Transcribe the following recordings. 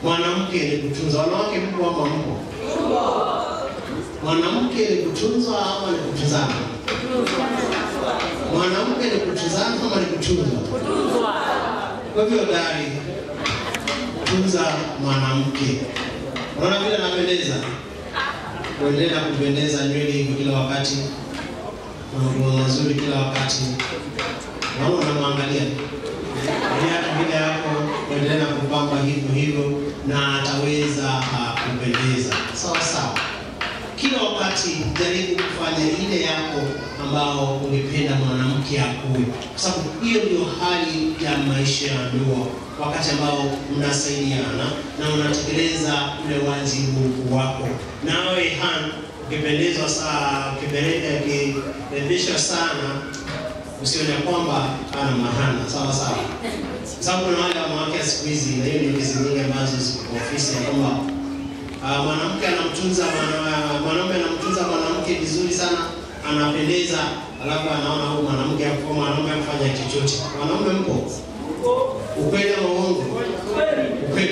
Mwanamke ni kutunza. Wanawake mko ama mko? Mwanamke ni kutunzwa ama ni kutunzana? Mwanamke ni kutunzana ama ni kutunzwa? Kwa hivyo dari tunza mwanamke. Unaona vile anapendeza, kuendelea kupendeza nywele hivyo kila wakati, manguo mazuri kila wakati, naona unamwangalia viatu vile yako, kuendelea kupamba hivyo hivyo, na ataweza uh, kupendeza sawa sawa. Kila wakati jaribu kufanya ile yako ambao ungependa mwanamke akuwe, kwa sababu hiyo ndio hali ya maisha ya ndoa, wakati ambao mnasaidiana na unatekeleza ule wajibu wako. Nawe Han, ukipendezwa saa ukipendezwa sana, usione kwamba ana mahana, sawa sawa, kwa sababu kuna wale wanawake wa siku hizi, na hiyo ni kesi nyingi ambazo ziko kwa ofisi ya kwamba Ah, mwanamke anamtunza mwana- mwanaume anamtunza mwanamke vizuri sana, anapendeza, alafu anaona huyu mwanamke hapo mwanaume afanya chochote. Wanaume mko ukweli ama uongo? Ukweli.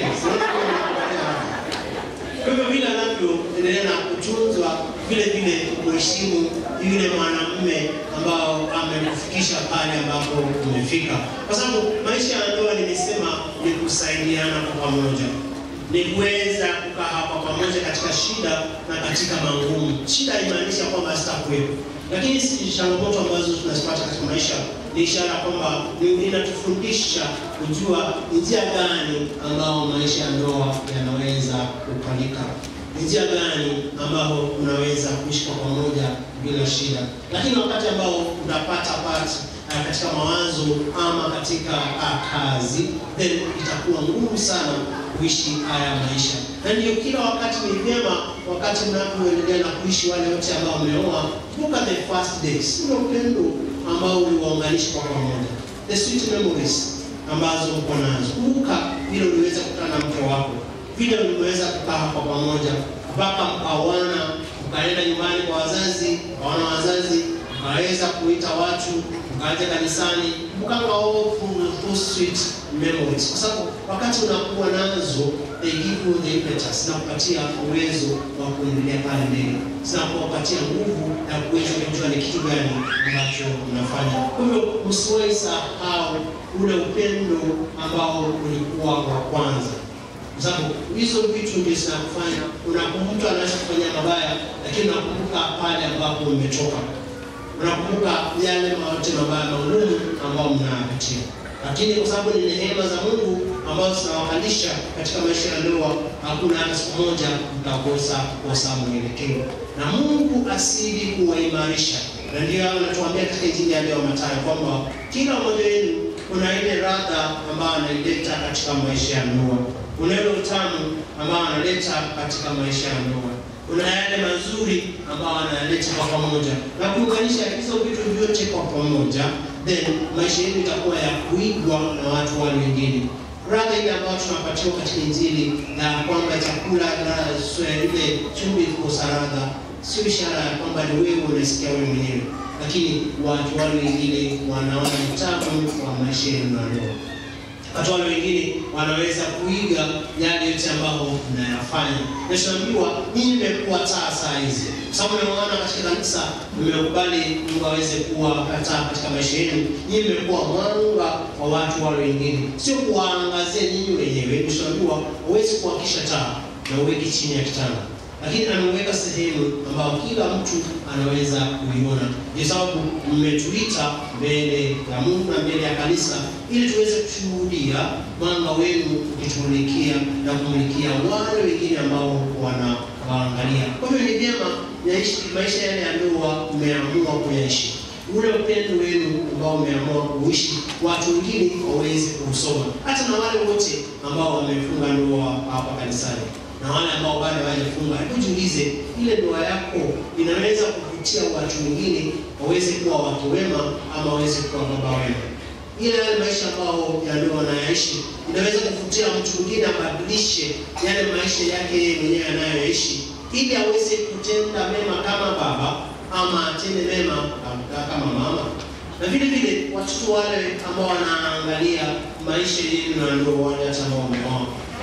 Kwa hivyo vile anavyoendelea na kutunzwa, vile vile kuheshimu yule mwanamume ambao amekufikisha pale ambapo umefika, kwa sababu maisha ya ndoa nimesema ni kusaidiana kwa pamoja ni kuweza kukaa hapa pamoja katika shida na katika mangumu. Shida haimaanisha kwamba sitakuwepo, lakini si changamoto ambazo tunazipata katika maisha ni ishara kwamba ni- inatufundisha kujua ni njia gani ambao maisha ya ndoa yanaweza kupanika, ni njia gani ambao unaweza kuishi kwa pamoja bila shida. Lakini wakati ambao unapata part uh, katika mawazo ama katika uh, kazi, then itakuwa ngumu sana kuishi haya maisha, na ndio kila wakati ni vyema, wakati mnapoendelea na kuishi wale wote ambao mmeoa, kumbuka the first days, ule upendo ambao uliwaunganisha kwa pamoja, the sweet memories ambazo uko nazo. Kumbuka vile uliweza kukutana na mke wako, vile uliweza kukaa kwa pamoja mpaka mkaoana, mkaenda nyumbani kwa wazazi, kaona wazazi, mkaweza kuita watu, mkaja kanisani, mkanga all full, full sweet memories, kwa sababu wakati unakuwa nazo they give you the impetus, zinakupatia uwezo wa kuendelea pale mbele, zinakupatia nguvu ya kuweza kujua ni kitu gani ambacho unafanya. Kwa hivyo msiwahi sahau ule upendo ambao ulikuwa wa kwanza kwa sababu hizo vitu ndio zinakufanya unakumbuka, mtu anaweza kufanya mabaya, lakini unakumbuka pale ambapo umetoka, unakumbuka yale yote mabaya magumu ambao mnayapitia, lakini kwa sababu ni neema za Mungu ambazo zinawakalisha katika maisha ya ndoa, hakuna hata siku moja mtakosa kosa mwelekeo, na Mungu asidi kuwaimarisha, na ndio anatuambia katika Injili ya leo Mathayo kwamba kila mmoja wenu kuna ile radha ambayo anaileta katika maisha ya ndoa kuna ile utamu ambao analeta katika maisha ya ndoa, kuna yale mazuri ambao analeta kwa pamoja, na kuunganisha hizo vitu vyote kwa pamoja, then maisha yetu itakuwa ya kuigwa na watu wale wengine. Radha ile ambayo tunapatiwa katika Injili na kwamba chakula na swe- ile chumvi ikosa radha, sio ishara ya kwamba ni wewe unasikia wewe mwenyewe, lakini watu wale wengine wanaona utamu wa maisha yenu na ndoa watu wale wengine wanaweza kuiga yale yote ambayo mnayafanya. Na tunaambiwa nyinyi mmekuwa taa saa hizi, kwa sababu mmeona katika kanisa, mmekubali Mungu aweze kuwa taa katika maisha yenu. Nyinyi mmekuwa mwanga wa watu wale wengine, sio kuwaangazia nyinyi wenyewe. Tunaambiwa huwezi kuhakisha taa na uweke chini ya kitanda lakini ameweka sehemu ambayo kila mtu anaweza kuiona. Ndio sababu mmetuita mbele ya Mungu na mbele ya kanisa, ili tuweze kushuhudia mwanga wenu ukitumulikia na kumulikia wale wengine ambao wanawaangalia. Kwa hivyo ni vyema yaishi maisha yale ya ndoa mmeamua kuyaishi ule upendo wenu ambao umeamua kuishi, watu wengine waweze kuusoma, hata na wale wote ambao wamefunga ndoa hapa kanisani na wale ambao bado hawajafunga. Hebu jiulize, ile ndoa yako inaweza kuvutia watu wengine waweze kuwa watu wema ama waweze kuwa baba wema? Ile yale maisha ambao ya ndoa anayaishi inaweza kuvutia mtu mwingine abadilishe yale maisha yake yeye mwenyewe anayoishi, ili aweze kutenda mema kama baba ama atende mema kama mama. Na vile vile watoto wale ambao wanaangalia maisha yenu na ndoa, wale hata ambao wameoa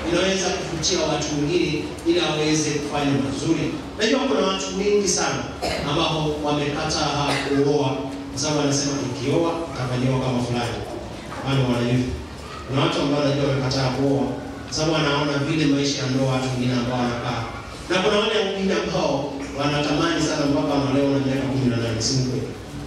inaweza kuvutia watu wengine ili waweze kufanya mazuri. Najua kuna watu wengi sana ambao wamekataa kuoa kwa sababu wanasema nikioa nitafanyiwa kama fulani. Wale wanajua. Kuna watu ambao wanajua wamekataa kuoa kwa sababu wanaona vile maisha ya ndoa watu wengine ambao wanakaa. Na kuna wale wengine ambao wanatamani sana mpaka wanaolewa na miaka 18, si kweli?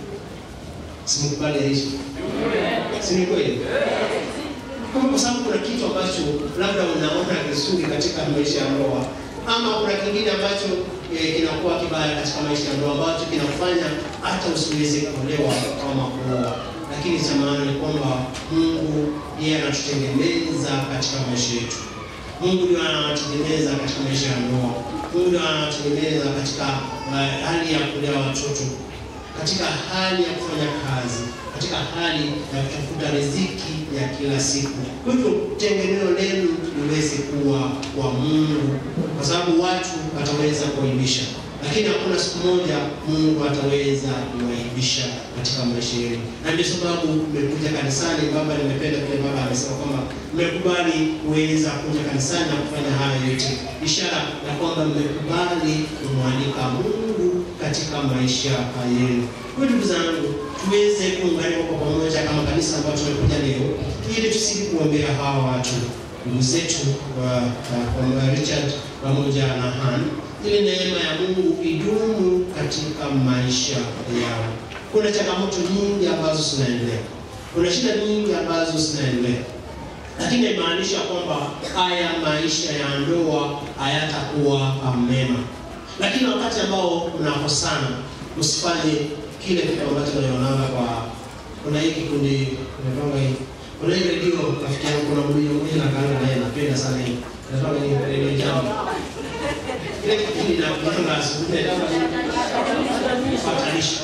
Si mkubali aishi. Si ni kweli? Kama kwa sababu kuna kitu ambacho labda unaona kizuri katika maisha ya ndoa ama kuna kingine ambacho eh, kinakuwa kibaya katika maisha ya ndoa ambacho kinafanya hata usiweze kuolewa ama kuoa. Lakini cha maana ni kwamba Mungu yeye anatutengeneza katika maisha yetu. Mungu ndiye anatutengeneza katika maisha ya ndoa. Mungu ndiye anatutengeneza katika uh, hali ya kulea watoto, katika hali ya kufanya kazi, katika hali ya kutafuta riziki ya kila siku. Kwa hivyo tengeneo lenu liweze kuwa kwa Mungu, kwa sababu watu wataweza kuaibisha, lakini hakuna siku moja Mungu ataweza kuwaibisha katika maisha yenu. Na ndio sababu mmekuja kanisani. Baba, nimependa vile baba amesema kwamba mmekubali kuweza kuja kanisani na kufanya haya yote, ishara ya kwamba mmekubali kumwalika Mungu katika maisha yenu. Kwa ndugu zangu, tuweze kuunganika kwa pamoja kama kanisa ambayo tumekuja leo, ili tusidi kuombea hawa watu ndugu zetu wa wa Richard pamoja na Han, ili neema ya Mungu idumu katika maisha yao. Kuna changamoto nyingi ambazo zinaendelea, kuna shida nyingi ambazo zinaendelea, lakini imaanisha kwamba haya maisha ya ndoa hayatakuwa mema. Lakini wakati ambao mnakosana, msifanye kile kitu ambacho tunaonanga kwa kuna hii kikundi inaitwa hii kuna hii redio rafiki yangu kuna mmoja mmoja na kanga naye napenda sana hii inaitwa hii redio jambo kile kikundi na kutoka asubuhi inaitwa hii patanisho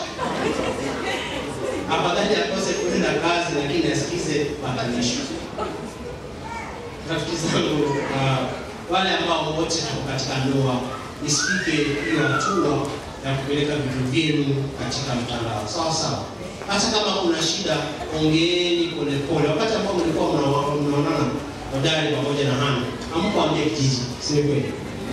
afadhali akose kwenda kazi lakini asikize patanisho rafiki zangu uh, wale ambao wote tuko katika ndoa isifike hiyo hatua ya kupeleka vitu vyenu katika mtandao sawa sawa. Hata kama kuna shida, ongeeni polepole. Wakati ambao mlikuwa mna- mnaonana hodari pamoja na Hana, hamkuambia kijiji, si ni kweli?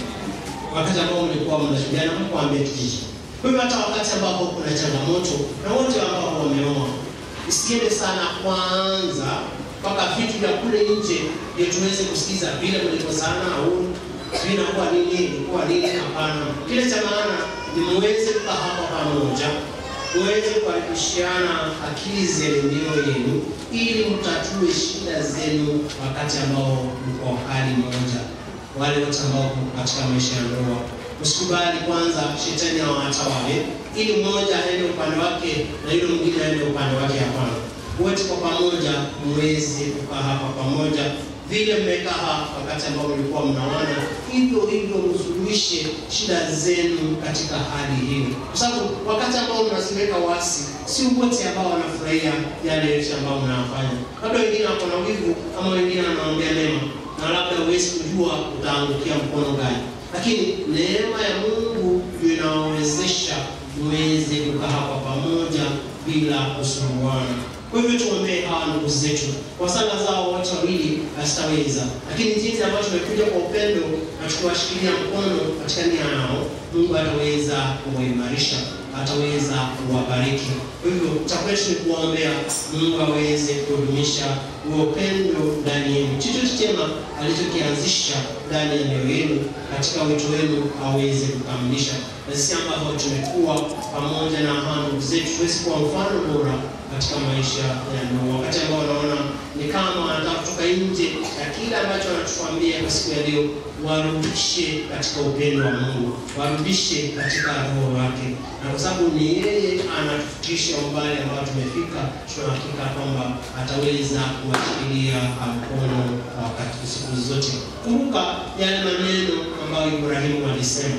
Wakati ambao mlikuwa mnashuhudiana, hamkuambia kijiji. Kwa hivyo hata wakati ambapo kuna changamoto na wote ambao wameoa, isiende sana kwanza mpaka vitu vya kule nje ndio tuweze kusikiza vile mlivyosana au sijui inakuwa nini ilikuwa nini. Hapana, kile cha maana ni muweze kukaa hapa pamoja, muweze kuharikishiana akili zenu mioyo yenu, ili mtatue shida zenu wakati ambao mko hali moja. Wale wote ambao mko katika maisha ya ndoa, msikubali kwanza shetani awatawale, ili mmoja aende upande wake na yule mwingine aende upande wake. Hapana, wote kwa pamoja muweze kukaa hapa pamoja vile mmekaa hapa wakati ambao mlikuwa mnaona, hivyo hivyo msuluhishe shida zenu katika hali hiyo, kwa sababu wakati ambao mnaziweka wasi, si wote ambao wanafurahia yale yote ambao mnayafanya. Labda wengine wako na wivu, ama wengine wanaongea mema, na labda huwezi kujua utaangukia mkono gani, lakini neema ya Mungu ndio inawawezesha muweze kukaa hapa pamoja bila kusumbuana. Kwa hivyo tuombee hawa ndugu zetu, kwa sala zao wote wawili hazitaweza, lakini jinsi ambavyo tumekuja kwa upendo na tukiwashikilia mkono katika nia yao, Mungu ataweza kuwaimarisha, ataweza kuwabariki. Kwa hivyo cha kwetu ni kuwaombea Mungu aweze kudumisha huo upendo ndani yenu, chochote chema alichokianzisha ndani ya mioyo yenu katika wito wenu aweze kukamilisha, na sisi ambavyo tumekuwa pamoja na hawa ndugu zetu tuweze kuwa mfano bora katika maisha ya ndoa, wakati ambao wanaona ni kama wanataka kutoka nje ya kile ambacho wanatuambia kwa siku ya leo, warudishe katika upendo wa Mungu, warudishe katika roho wake, na kwa sababu ni yeye anatufikisha umbali ambao tumefika, tuna hakika kwamba ataweza kuwashikilia mkono wakati siku zote. Kumbuka yale maneno ambayo Ibrahimu alisema,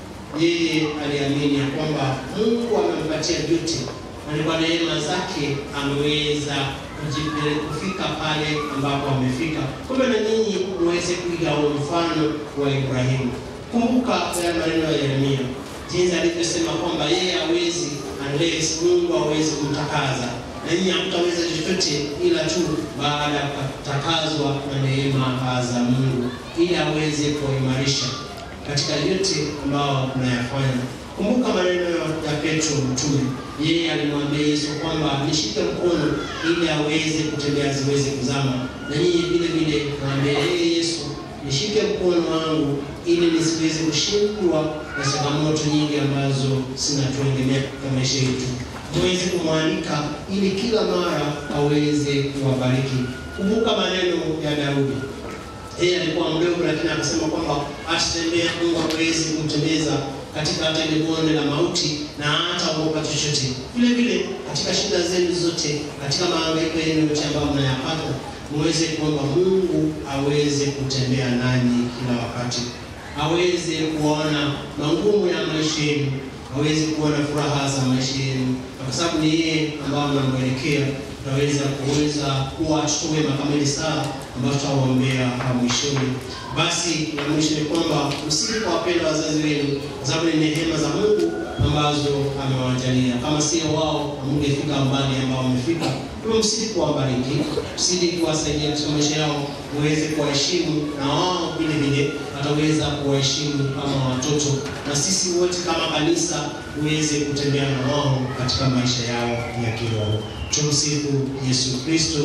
yeye aliamini ya kwamba Mungu amempatia vyote na kwa neema zake ameweza kujipele- kufika pale ambapo amefika. Kumbe na nyinyi muweze kuiga huo mfano wa Ibrahimu. Kumbuka ya maneno ya Yeremia, jinsi alivyosema kwamba yeye hawezi unless Mungu hawezi kumtakaza, na nyinyi hamtaweza chochote ila tu baada ya kutakazwa na neema za Mungu, ili aweze kuimarisha katika yote ambao mnayafanya. Kumbuka maneno ya Petro mtume, yeye alimwambia Yesu kwamba nishike mkono ili aweze kutembea ziweze kuzama, na nyinyi vile vile mwambie yeye Yesu, nishike mkono wangu ili nisiweze kushindwa na changamoto nyingi ambazo zinatuendelea katika maisha yetu. Muweze kumwalika ili kila mara aweze kuwabariki. Kumbuka maneno ya Daudi yeye alikuwa mdogo, lakini akasema kwamba atatembea, Mungu hawezi kumtembeza katika hata ile bonde la mauti na hata ogopa chochote. Vile vile katika shida zenu zote, katika mahangaiko yenu yote ambayo mnayapata, muweze kuomba Mungu aweze kutembea nanyi kila wakati, aweze kuona magumu ya maisha yenu, aweze kuona furaha za maisha yenu, kwa sababu ni yeye ambao mnamwelekea tutaweza kuweza kuwa watoto wema kama ile saa ambayo tutawaombea mwishoni. Basi na mwisho ni kwamba msije kuwapenda wazazi wenu, kwa sababu ni neema za Mungu ambazo amewajalia. Kama sio wao, hamngefika mbali ambao mmefika. Kwa msije kuwabariki, msije kuwasaidia katika maisha yao, muweze kuwaheshimu na wao vile vile wataweza kuwaheshimu kama watoto, na sisi wote kama kanisa tuweze kutembea na wao katika maisha yao ya kiroho. Tumsifu Yesu Kristo.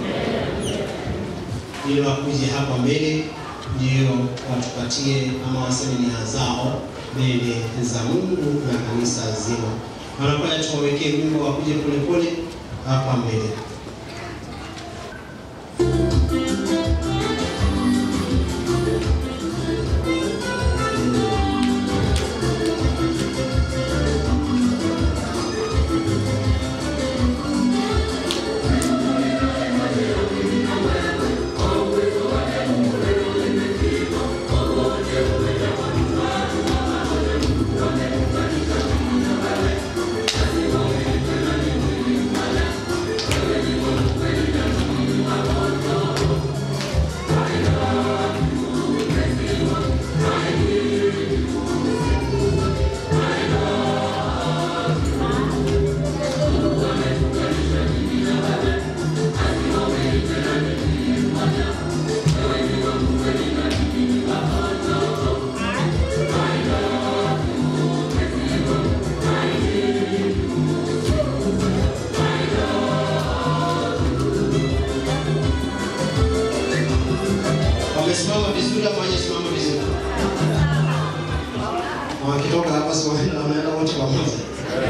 Ili wakuje hapa mbele ndio watupatie ama waseme nia zao mbele za Mungu na kanisa zima. Wanakwenda tuwawekee wimbo wakuje polepole hapa mbele. Wamesimama vizuri ama hawajasimama vizuri? Wakitoka hapa si wanaenda wanaenda wote pamoja.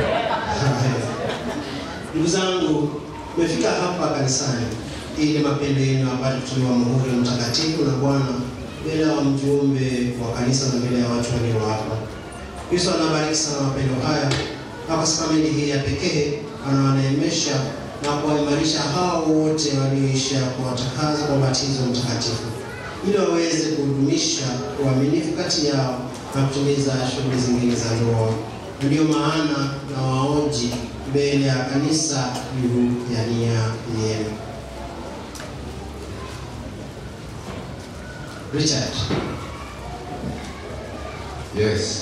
Ndugu zangu, tumefika hapa kanisani ili mapendo yenu apate kutolewa muhuri mtakatifu na Bwana mbele ya mjumbe wa kanisa na mbele ya watu walio hapa. Kristo anabariki sana mapendo haya na kwa sakramenti hii ya pekee anawaneemesha na kuwaimarisha hao wote walioisha kuwatakaza kwa ubatizo mtakatifu ili waweze kudumisha uaminifu kati yao na kutimiza shughuli zingine za ndoa. Ndiyo maana na waoji mbele ya kanisa juu ya nia yenu. Richard, Yes.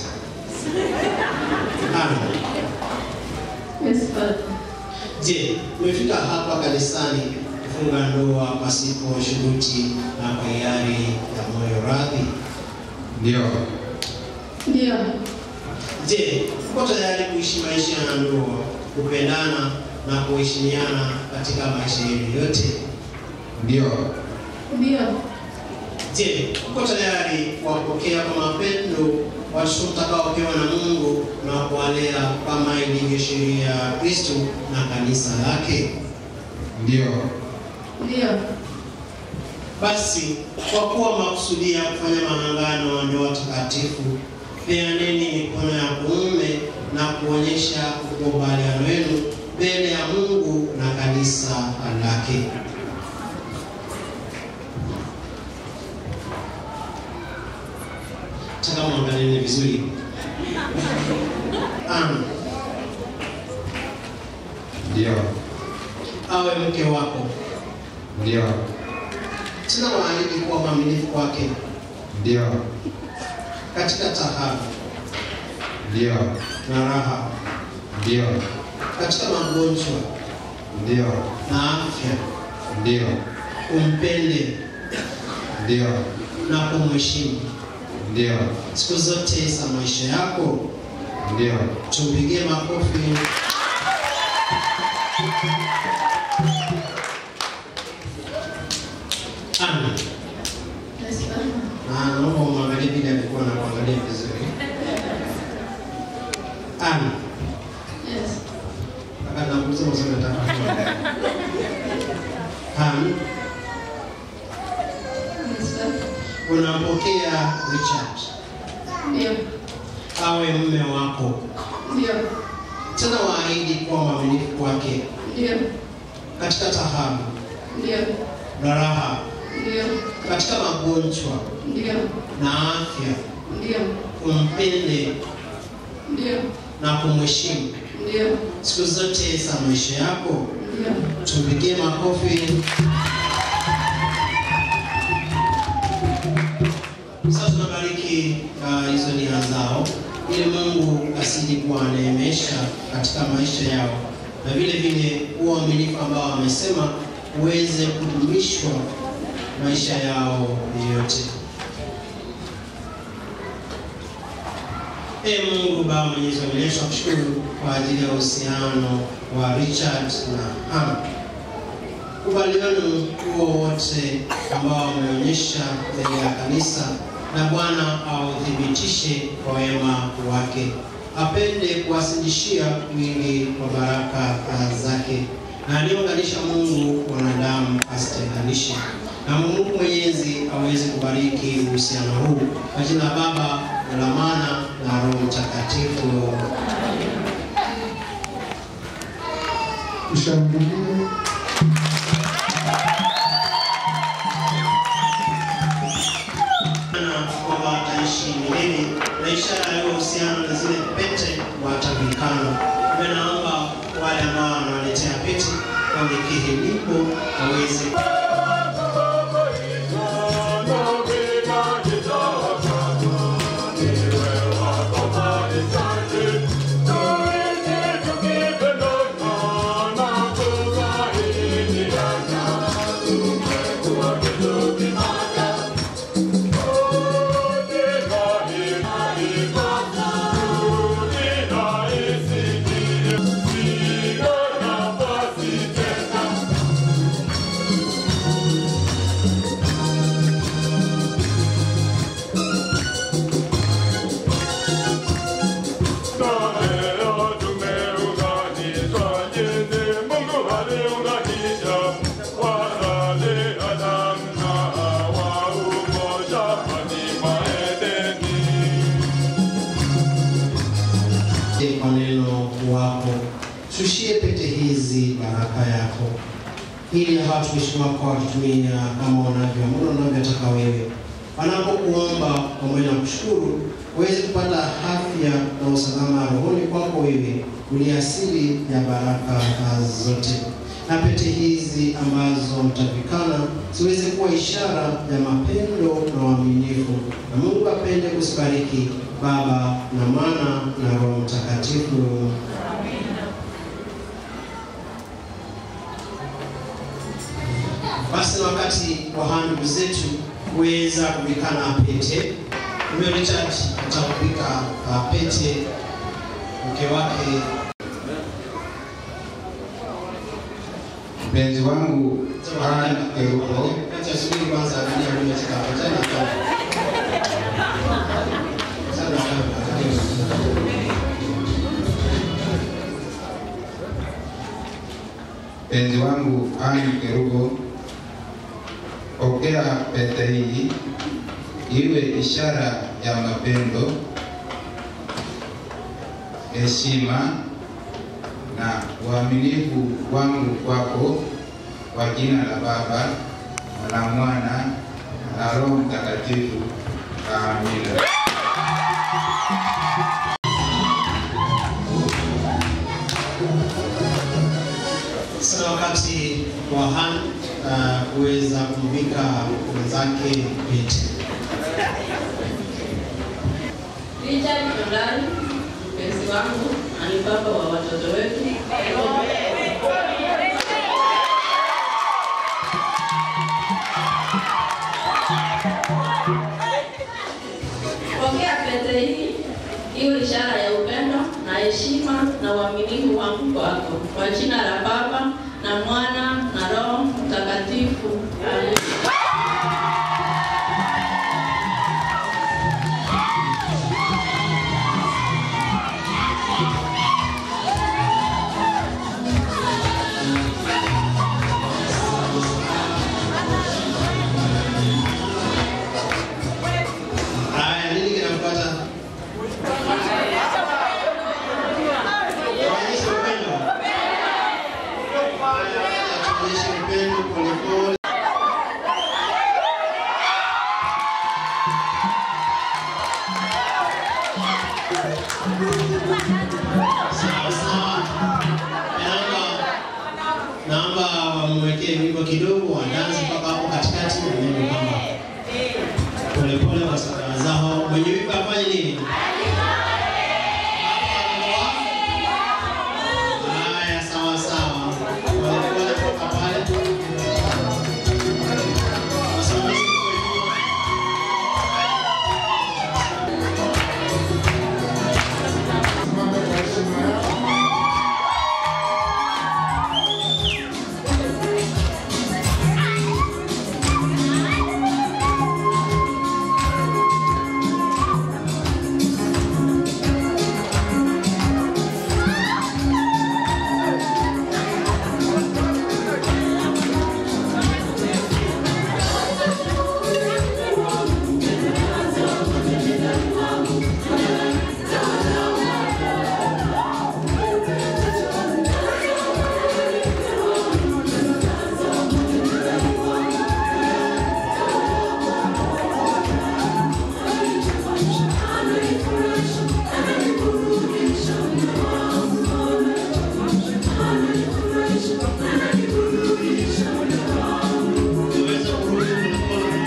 Amen. Yes, Father. Je, umefika hapa kanisani kufunga ndoa pasipo shuruti na kwa hiari ya moyo radhi? Ndio. Ndio. Je, uko tayari kuishi maisha ya ndoa, kupendana na kuheshimiana katika maisha yenu yote? Ndio. Ndio. Je, uko tayari kuwapokea kwa mapendo watoto mtakaopewa na Mungu na kuwalea kama ilivyo sheria ya Kristo na kanisa lake? Ndio. Ndio. Basi kwa kuwa makusudia kufanya maangano ya ndoa takatifu, peaneni mikono ya kuume na kuonyesha ukubaliano wenu mbele ya Mungu na kanisa lake. Taka mwangalieni vizuri. Ana Ndio. awe mke wako, Ndio. tena waahidi kuwa mwaminifu kwake Ndio. katika taabu Ndio. na raha, Ndio. katika magonjwa ndio, na afya, ndio, umpende ndio, na kumheshimu ndio, siku zote za maisha yako. ndio. Tumpigie makofi. Amen. Yes, Baba. Na naomba umwangalie vile alikuwa anakuangalia vizuri. Amen. Yes. Kaka nakuuliza maswali nataka kujua. Amen. Yes, Baba. Unampokea Richard Ndio. awe mume wako, Ndio. tena waahidi kuwa mwaminifu kwake Ndio. katika taabu Ndio. na raha, Ndio. katika magonjwa Ndio. na afya, Ndio. umpende Ndio. na kumheshimu Ndio. siku zote za maisha yako. Ndio. Tumpigie makofi. Sasa tunabariki uh, hizo nia zao ili Mungu asiji kuwaneemesha katika maisha yao, na vile vile huo uaminifu ambao wamesema uweze kudumishwa maisha yao yote. Ee Mungu Baba Mwenyezi wa milele, tunakushukuru kwa ajili ya uhusiano wa Richard na Hannah. Ukubaliano huo wote ambao wameonyesha mbele ya kanisa, na Bwana authibitishe kwa wema wake, apende kuwasindishia wingi wa baraka zake, na aliyounganisha Mungu wanadamu asitenganishe, na Mungu Mwenyezi aweze kubariki uhusiano huu kwa jina la Baba na la Mwana na Roho Mtakatifu. Tushangilie. na kwamba wataishi milele na ishara ya uhusiano na zile pete watavikana. Mimi naomba wale ambao wanawaletea pete walikiri lipo waweze kwa neno wako. Shushie pete hizi baraka yako, ili hawa watumishi wako wakitumia kama wanavyoamuru wanavyotaka wewe, wanapokuomba pamoja na kushukuru, waweze kupata afya na usalama rohoni kwako wewe, uliye asili ya baraka zote. Na pete hizi ambazo mtavikana ziweze kuwa ishara ya mapendo na uaminifu, na Mungu apende kusibariki Baba na Mwana na Roho Mtakatifu. Basi na wakati wa hawa ndugu zetu kuweza kuvikana pete, Mzee Richard atakuvika uh, pete mke wake Mpenzi wangu Ann Eruko, Acha subiri kwanza, angalia mimi katika pete na kwa sana mpenzi wangu Ann Eruko, pokea pete hii iwe ishara ya mapendo, heshima na uaminifu wangu kwako, kwa jina la Baba na la Mwana na Roho Mtakatifu. Amina. Sasa wakati wa Han uh, kuweza kumvika mwenzake pete. Richard Ondani, mpenzi wangu, na ni baba wa watoto wetu. iwe ishara ya upendo na heshima na uaminifu wangu kwako, kwa jina la Baba na Mwana na Roho Mtakatifu. Amen. Haya, nini kinafuata? Tuonyeshe upendo. Haya, tuonyeshe upendo polepole. Sawa sawa. Naomba naomba wamwekee wimbo kidogo wa dansi mpaka hapo katikati na neno kwamba polepole kwa sadaka zao. Mwenye wimbo afanye nini? Haya, sawa sawa. Polepole toka pale. Wasimamizi mko nyuma. Simame kwa heshima yao. Tuweze kurudi polepole.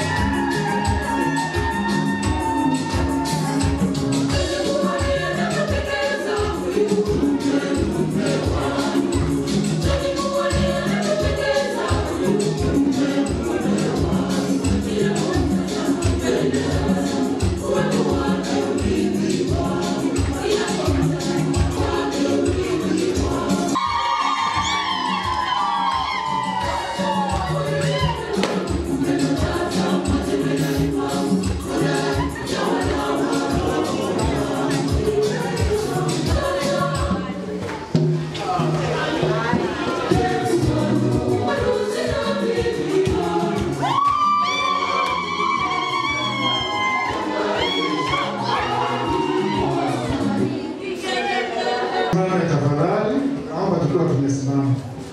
Simame tafadhali, naomba tukiwa tumesimama.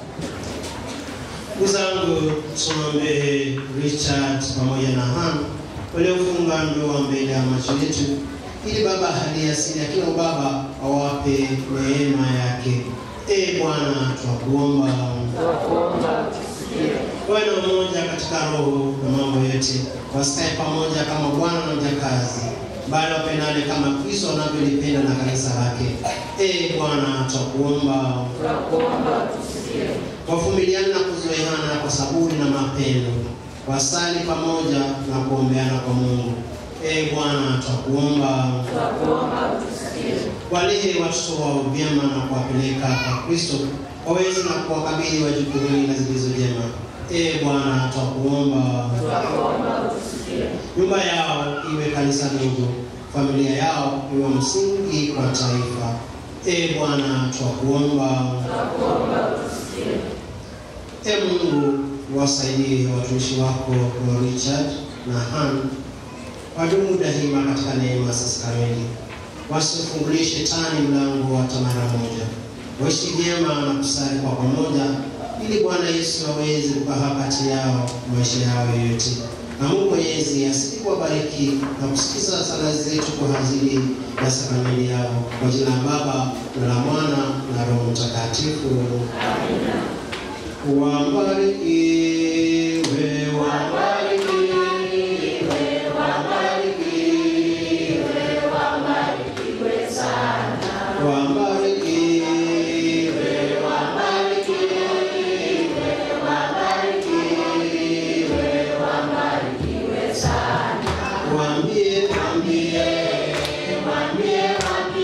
Ndugu zangu, tumwombee Richard pamoja na Han waliofunga ndoa mbele ya macho yetu, ili Baba hali asili ya kila baba awape neema yake. E Bwana, twakuomba wawe na umoja katika roho na mambo yote, wasikae pamoja kama bwana na mjakazi, bali wapendane kama Kristo anavyolipenda na kanisa lake. E Bwana, twakuomba wavumiliane na kuzoeana kwa saburi na mapendo, wasali pamoja na kuombeana kwa Mungu. E Bwana, twakuomba walee watoto wao vyema na kuwapeleka kwa Kristo, waweze na kuwakabidhi wajukuu wengi na zilizo jema. E Bwana, twakuomba nyumba yao iwe kanisa dogo, familia yao iwe msingi kwa taifa. E Bwana, twakuomba E Mungu, wasaidie watumishi wako wa Richard na Han wadumu daima katika neema sasa kamili, wasifungulie shetani mlango hata mara moja, waishi vyema na kusali kwa pamoja, ili Bwana Yesu aweze kukaa kati yao maisha yao yote. Na Mungu Mwenyezi asidi kuwabariki na kusikiza sala zetu kwa ajili ya sakramenti yao, kwa jina la Baba na la Mwana na Roho Mtakatifu. Wabarikiwe, wabarikiwe, wabarikiwe, wabarikiwe, wabarikiwe, wabarikiwe, Waambie, waambie, waambie, waambie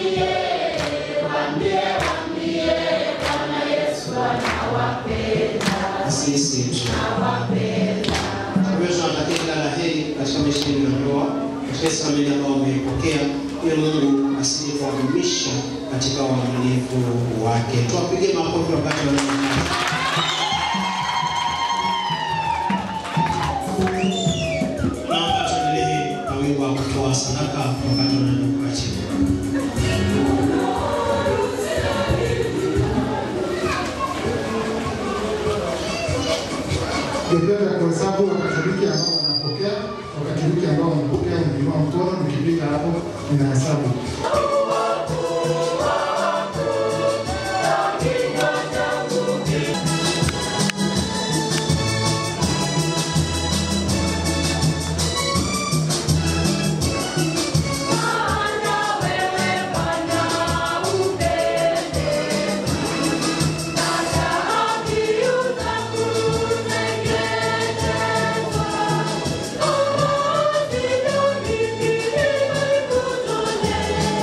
sisi tunawapenda. Kwa hiyo tunawatakia kila la heri katika maisha yenu ya ndoa, katika samini ambao umeipokea, ili Mungu asije kuwadumisha katika uaminifu wake. Tuwapige makofi wakati wanaendelea. Naomba tuendelee na wimbo wa kutoa sadaka wakati wanaenda kukaa chini. Ningependa kuhesabu Wakatoliki ambao wanapokea, Wakatoliki ambao wanapokea, mkiinua mkono, mkipiga hapo, ninahesabu. Thank you.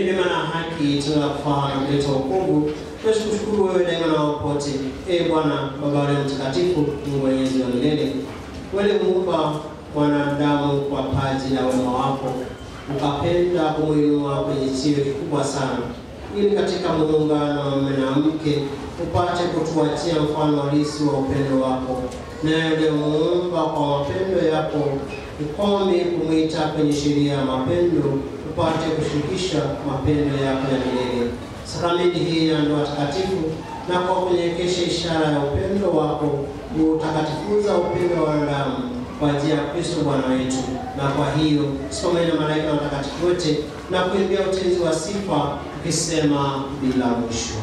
neema na haki tunakufahamu kuleta wokovu. Tunashukuru wewe daima na wapote. Ee Bwana Baba wa Mtakatifu, Mungu mwenyezi wa milele, wewe muumba mwanadamu kwa paji la wema wako, ukapenda kumuinua kwenye cheo kikubwa sana, ili katika muungano wa mume na mke upate kutuachia mfano halisi wa upendo wako, naye ulimuumba kwa mapendo yako ukome kumwita kwenye sheria ya mapendo upate kushirikisha mapendo yako ya milele. Sakramenti hii ya ndoa takatifu na kwa kunyekesha ishara ya upendo wako utakatifuza upendo wa wanadamu kwa njia ya Kristo Bwana wetu. Na kwa hiyo someni na malaika na watakatifu wote na kuimbia utenzi wa sifa ukisema bila mwisho.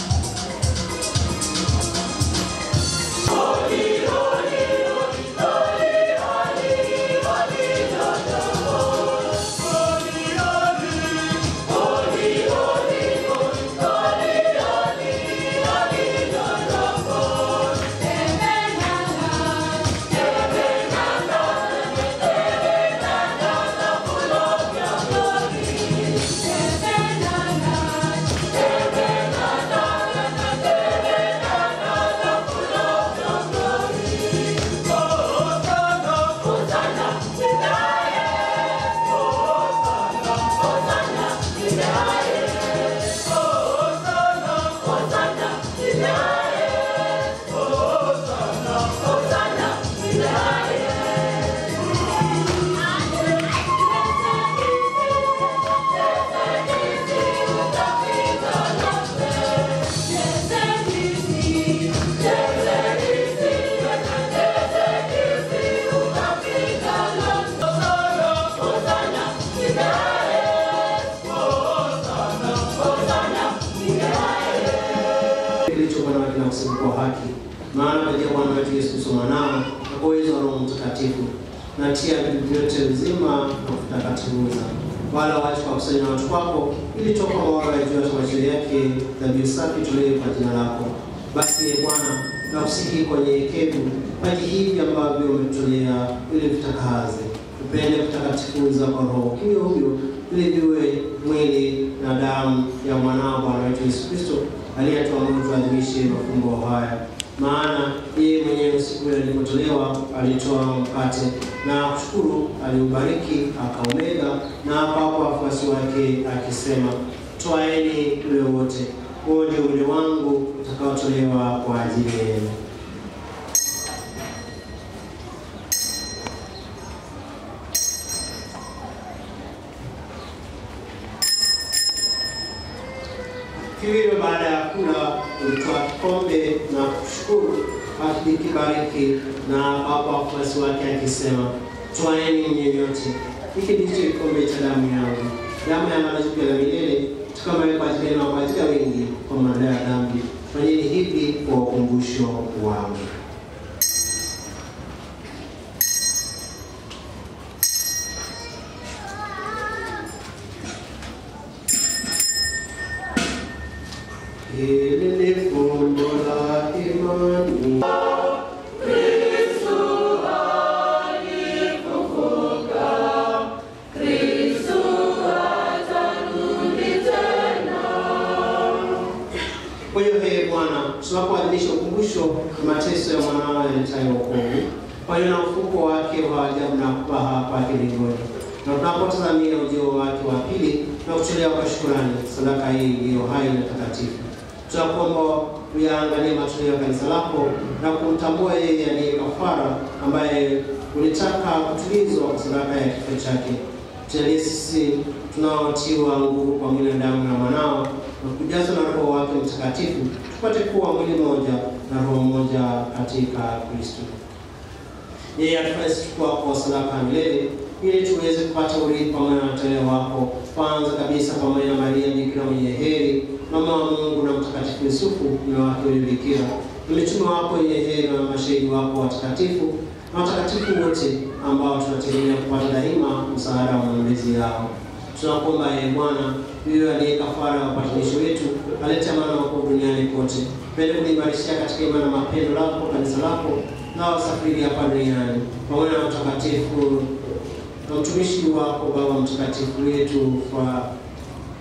kilichokuwa na kila msimuko wa haki, maana katika Bwana wetu Yesu Kristo mwanao na kwa uwezo wa Roho Mtakatifu natia vitu vyote uzima na kutakatifuza, wala waache kwa kusanya watu wako, ili toka mwanga ya juu ya tamasho yake dhabihu safi tolewe kwa jina lako. Basi ee Bwana, nakusihi kwa nyenyekevu maji hivi ambavyo umetolea, ili vitakaze upende kutakatifuza kwa Roho huyo huyo, ili viwe mwili na damu ya mwanao Bwana wetu Yesu Kristo aliyetuamuru tuadhimishe mafumbo haya. Maana yeye mwenyewe siku ile alipotolewa alitoa mkate na kushukuru, aliubariki, akaumega na akawapa wafuasi wake akisema, twaeni ule wote, huo ndio mwili wangu utakaotolewa kwa ajili yenu. Hivyo baada ya kula ulitoa kikombe na kushukuru, akikibariki na akawapa wafuasi wake akisema, twaeni mnywe nyote, hiki ndicho kikombe cha damu yangu, damu ya agano jipya la milele, tukamaye kwa ajili yenu na kwa ajili ya wengi kwa maondoleo ya dhambi. Fanyeni hivi kwa ukumbusho wangu. Hili ni fumbo la imani. Kwa hiyo ee Bwana, tunapoadhimisha ukumbusho wa mateso ya mwanao yaletayo wokovu, pamoja na ufufuko wake wa ajabu na kupaha kwake mbinguni, na tunapotazamia ujio wake wa pili na kutolewa kwa shukrani, sadaka hii iliyo hai na takatifu, tunakuomba uyaangalie matoleo ya kanisa lako na kumtambua yeye aliye kafara, ambaye ulitaka kutulizwa kwa sadaka ya kifo chake. Tujalie sisi tunaotiwa nguvu kwa mwili na damu na mwanao na kujazwa na Roho wake Mtakatifu, tupate kuwa mwili mmoja na roho moja katika Kristo. Yeye atufanye sisi kuwa kwa sadaka ya milele, ili tuweze kupata urithi pamoja na wateule wako, kwanza kabisa pamoja na Maria Bikira mwenye heri, mama wa Mungu na Mtakatifu Yusufu mume wake yule Bikira, na mitume wako wenye heri na mashahidi wako watakatifu na watakatifu wote ambao tunategemea kupata daima msaada wa maombezi yao. Tunakuomba ee Bwana, yule aliye kafara ya upatanisho wetu, alete amani wako duniani kote, pende kuimarishia katika imani na mapendo lako kanisa lako na wasafiri hapa duniani, pamoja na mtakatifu na mtumishi wako Baba Mtakatifu wetu kwa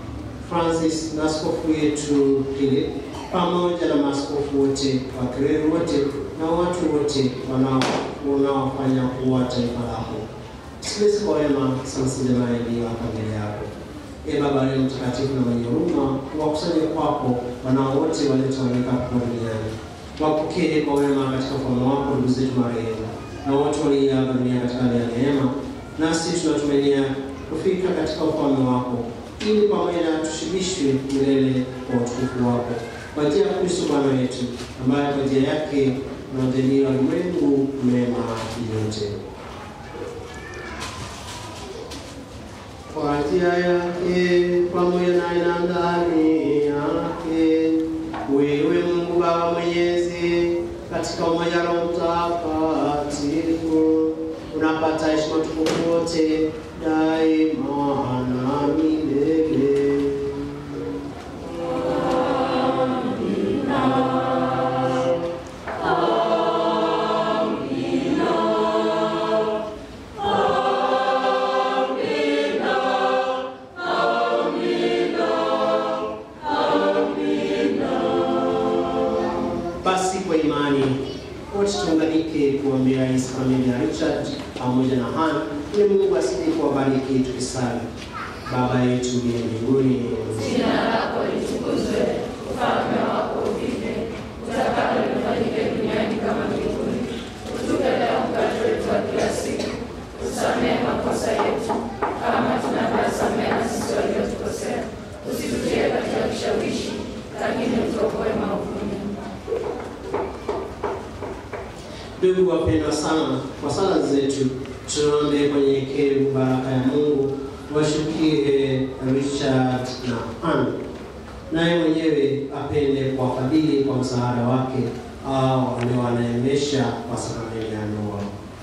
Francis na askofu wetu Philip pamoja na maaskofu wote, wakireri wote na watu wote wanao unaofanya kuwa taifa lako. Sikiliza kwa wema Sansile Maeli hapa mbele yako. Ee Baba leo mtakatifu na mwenye huruma, wakusanye kwako wanao wote waliotawanyika hapa duniani. Wapokee kwa wema katika ufalme wako ndugu zetu marehemu na wote walioaga dunia katika hali ya neema, nasi tunatumainia kufika katika ufalme wako, ili pamoja na tushibishwe milele kwa utukufu wako, kwa njia ya Kristo Bwana wetu, ambaye kwa njia yake unajalia ulimwengu mema yote. Kwa njia yake pamoja naye na ndani yake, wewe Mungu Baba Mwenyezi, katika umoja wa Roho Mtakatifu, unapata heshima tukufu wote daima na milele. Basi kwa imani wote tuunganike kuombea hii familia ya Richard pamoja na Hana, ili Mungu asije kuwabariki tukisali. Baba yetu uliye mbinguni, Jina lako litukuzwe, ufalme wako ufike, utakalo lifanyike duniani kama mbinguni. Utupe leo mkate wetu wa kila siku, usamehe makosa yetu kama tunavyosamehe na sisi waliotukosea, usitutie katika kishawishi, lakini utuokoe maovuni. ndugu wapendwa sana, kwa sala zetu tuombe kwa unyenyekevu baraka ya Mungu washukie Richard na Hana, naye mwenyewe apende kuwafadhili kwa msaada wake au aliowaneemesha kwa sakramenti ya ndoa.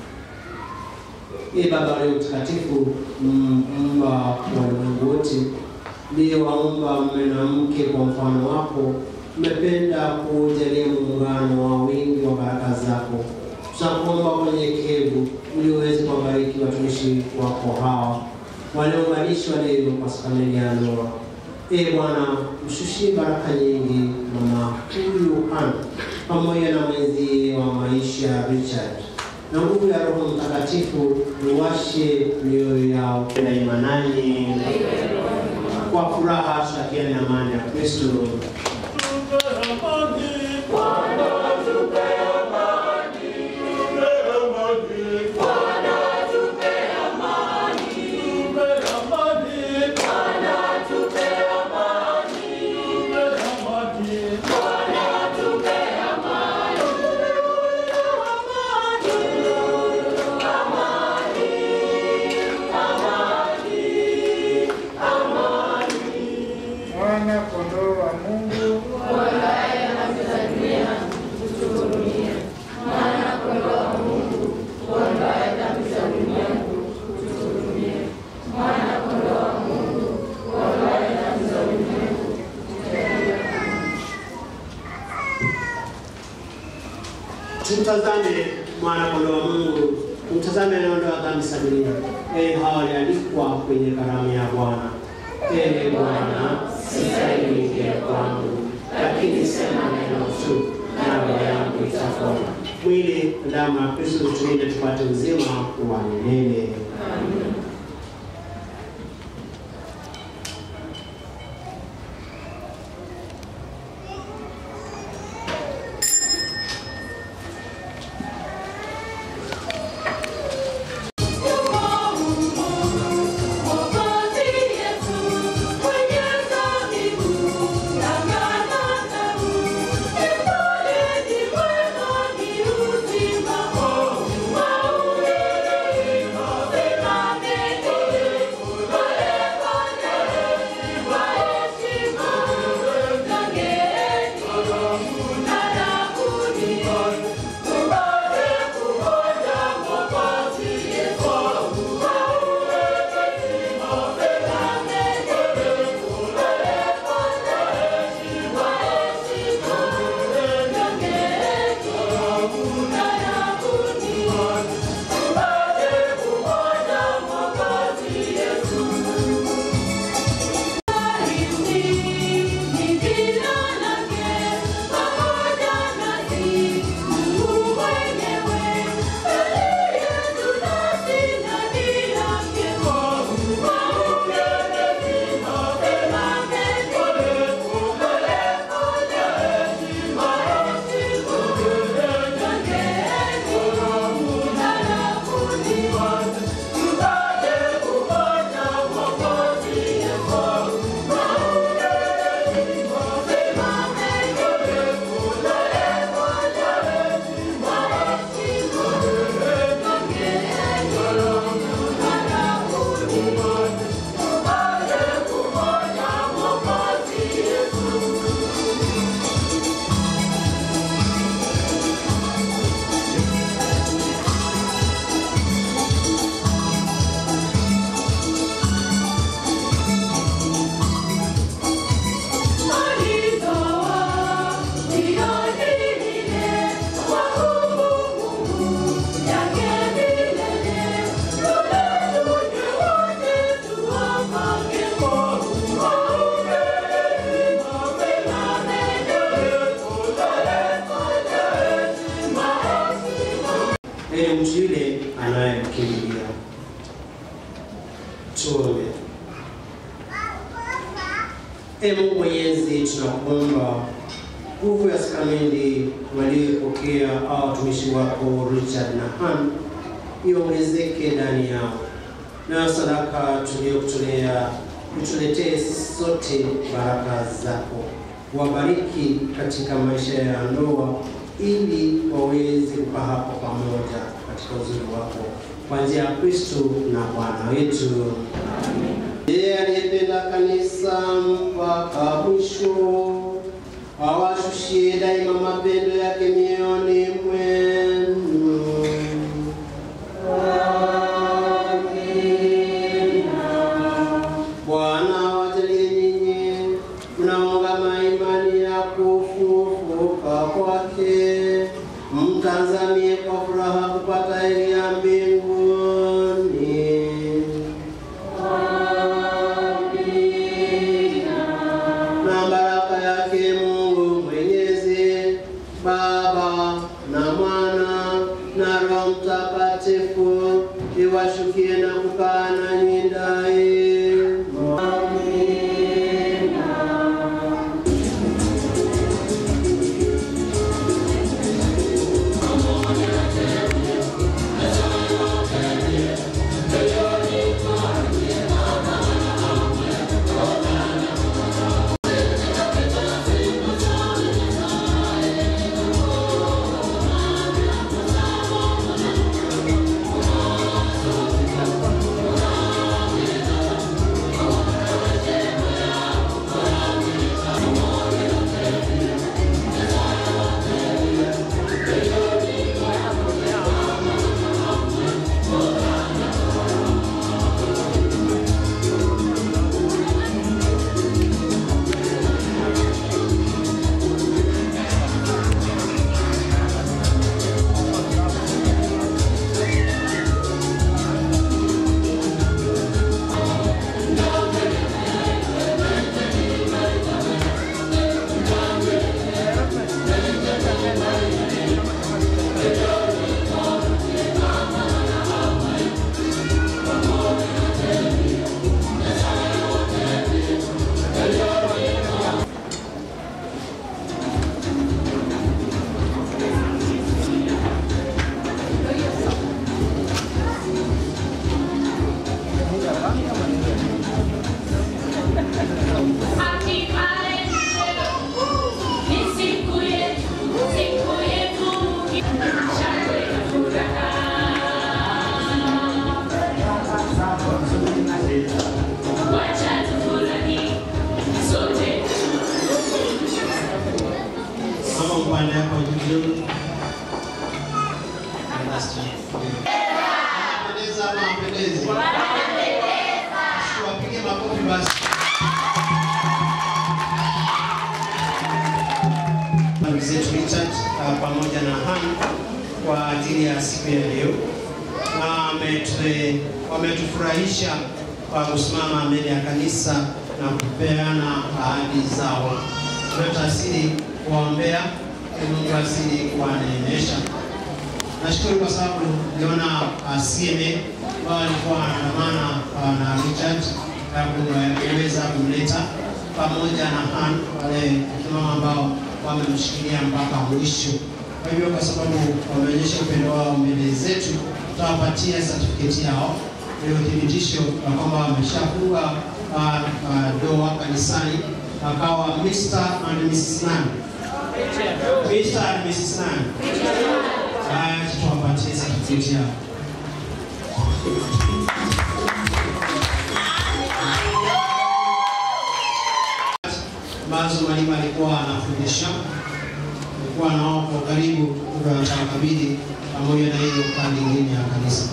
Ee Baba leo mtakatifu, mumba wa ulimwengu wote, ndiye waumba mume na mke kwa mfano wako, umependa kujalia muungano wa wingi wa baraka zako. Tunakuomba kwa unyenyekevu ili uweze kuwabariki watumishi wako hawa waliounganishwa leo kwa sakramenti ya ndoa. Ee Bwana, mshushie baraka nyingi mama huyu Hana pamoja na mwenzie wa maisha Richard na nguvu ya Roho Mtakatifu uwashe mioyo yao daima nanyi kwa furaha tutakiane na amani ya Kristo. Mwana kondoo wa Mungu, Uangaye dhambi za dunia, utuhurumie. Mwana kondoo wa Mungu, uangaye dhambi za ulimwengu, utuhurumie. Mwana kondoo wa Mungu, uangaye dhambi za ulimwengu, Tumtazame mwana kondoo wa Mungu, tumtazame anayeondoa dhambi za dunia. Ee, hawa walialikwa kwenye karamu ya Bwana. Ee Bwana, sistahili ingie kwangu, lakini sema neno tu, na roho yangu itapona. Mwili na damu ya Kristo tulinde tupate uzima wa milele. Mwokozi Yesu, mwenye zabibu, ng'ang'ana tabu. Ni pole, ni mwema, ni uzima. Maulidi, Ee Mungu Mwenyezi, tunakuomba nguvu ya sakramenti waliopokea au watumishi wako Richard na Han iongezeke ndani yao, nayo sadaka tuliyokutolea utuletee sisi sote baraka zako. Wabariki katika maisha ya ndoa, ili waweze kukaa hapo pamoja katika uzuri wako, kwa njia ya Kristo na Bwana wetu. Yeye aliyependa kanisa mpaka mwisho awashushie daima mapendo yake mioyoni mwenu. Bwana wajalie nyinyi mnaungama imani ya kufufuka kwake, mtazamie kwa furaha kupata heri ya mbinguni. na baraka yake Mungu Mwenyezi, Baba na Mwana na Roho Mtakatifu iwashukie na kukaa nanyi daima. Mama upande hapo juu kidogo. Anapendeza ama hapendezi? Tuwapige makofi basi. Ndugu zetu Richard uh, pamoja na Han kwa ajili ya siku ya leo na wametu- wametufurahisha kwa kusimama mbele ya kanisa na kupeana ahadi zao. Tunatasiri kuwaombea ili Mungu asili kuwaneemesha. Nashukuru kwa sababu niliona uh, CMA ambao walikuwa wanaandamana uh, na Richard na kuweza kumleta pamoja na Han wale mama ambao wamemshikilia mpaka mwisho. Kwa hivyo kwa sababu wameonyesha upendo wao mbele zetu, tutawapatia certificate yao ile uthibitisho ya kwamba wameshafunga uh, uh, doa kanisani, akawa Mr. and Mrs. Nani. Mr. and Mrs. Nani. Haya, tuwapatie certificate yao. ambazo mwalimu alikuwa anafundisha, alikuwa nao kwa karibu, tukawakabidhi pamoja na hiyo pande ingine ya kanisa.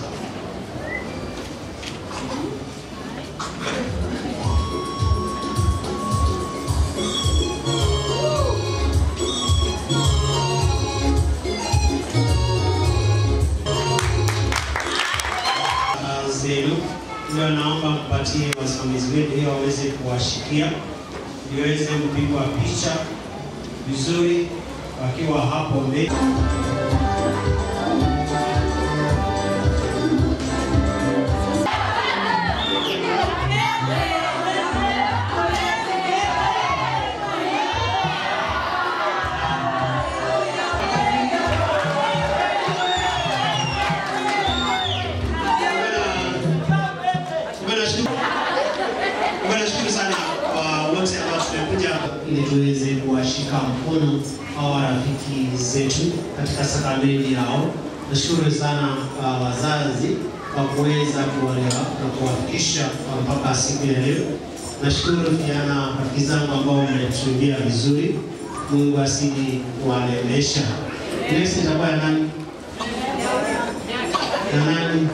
Ah, zenu ndio naomba mpatie wasimamizi wetu ili waweze kuwashikia iweze kupigwa picha vizuri wakiwa hapo mbele. tumekuja ili tuweze kuwashika mkono hawa rafiki zetu katika sakramenti yao. Nashukuru sana uh, wazazi kwa kuweza kuwalea na kuwafikisha mpaka siku ya leo. Nashukuru pia na rafiki zangu ambao wametuambia vizuri. Mungu asidi kuwalemesha. Next itakuwa ya nani? Ya nani?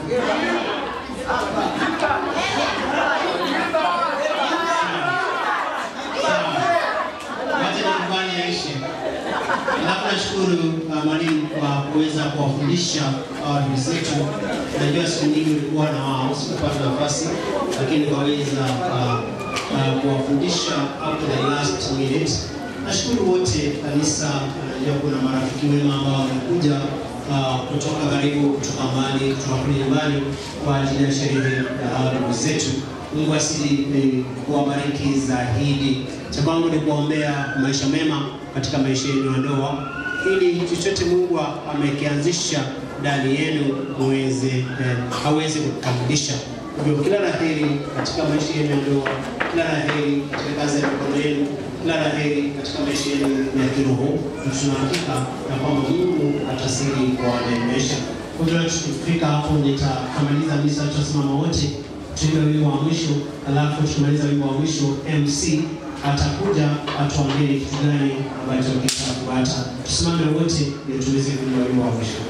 Wacha nikubali yaishe. Alafu nashukuru uh, mwalimu kwa kuweza kuwafundisha hawa ndugu zetu. Najua siku nyingi ulikuwa na wao, sikupata nafasi, lakini waweza uh, uh, kuwafundisha up to the last minute. Nashukuru wote kanisa, najua kuna marafiki wema ambao wamekuja uh, kutoka karibu, kutoka mbali, kutoka kule nyumbani kwa ajili ya sherehe ya hawa ndugu zetu. Mungu asidi eh, kuwabariki zaidi. Cha kwangu ni kuombea maisha mema katika maisha yenu ya ndoa, ili chochote Mungu amekianzisha ndani yenu muweze eh, aweze kukamilisha. Hivyo kila la heri katika maisha yenu ya ndoa, kila la heri katika kazi ya mikono yenu, kila la heri katika maisha yenu ya kiroho. Na Tuna hakika ya kwamba Mungu atasiri kuwaneemesha. Kwa hivyo tukifika hapo, nitakamaliza misa, tutasimama wote tuimbe wimbo wa mwisho, alafu tukimaliza wimbo wa mwisho MC atakuja atuambie ni kitu gani ambacho kitafuata. Tusimame wote ili tuweze kuimba wimbo wa mwisho.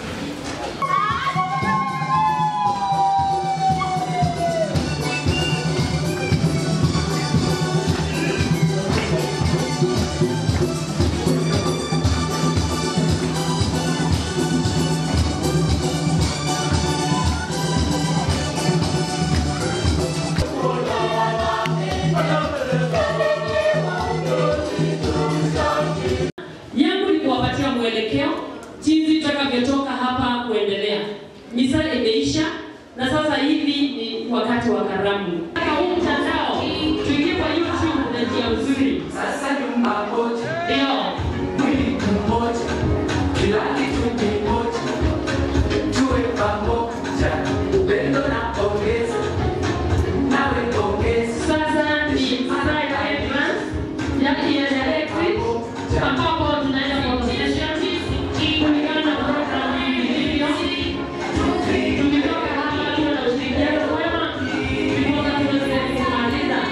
yangu ni kuwapatia mwelekeo jinsi tutakavyotoka hapa kuendelea. Misa imeisha na sasa hivi ni wakati wa karamu. Katika huu mtandao tuingie kwa YouTube na njia nzuri. Sasa nyumba moja, Ndio. mwili mmoja, kila kitu kimoja, tuwe pamoja, upendo na pongezi, nawe pongezi, Sasa ni side entrance ya ya electric ambapo tunaenda kuonyesha kulingana na program ilivyo. Tumetoka hapa tuwe na ushirikiano mwema, tulipoka tuweze kumaliza.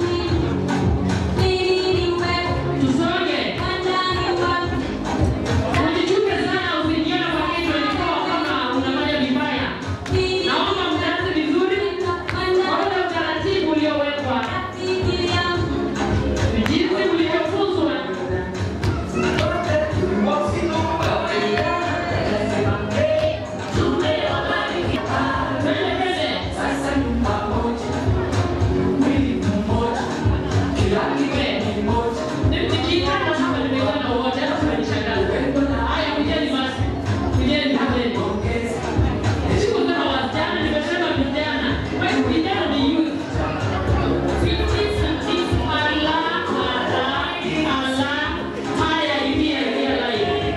Tusonge. Usichuke sana, usijione kwa kichwa ilikuwa kama unafanya vibaya. Naomba mtaanze vizuri kwa ule utaratibu uliowekwa, jinsi ulivyofunzwa. Twende, twende. sasa nyumba moja, mwili mmoja, kila kitu kimoja, Nikiitana hapa nimeitana wote, hata tumenishangaza. Haya, kujeni basi, kujeni, kujeni. pongezi, Sikusema wasichana, nimesema vijana. Wewe vijana ni youth. Allah, Allah, Allah. Haya, ingia, ingia live.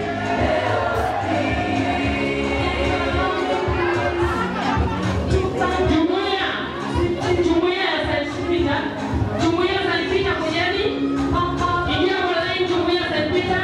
Jumuiya, jumuiya ya St. Peter, jumuiya ya St. Peter kujeni. Ingia kwa line, jumuiya ya St. Peter.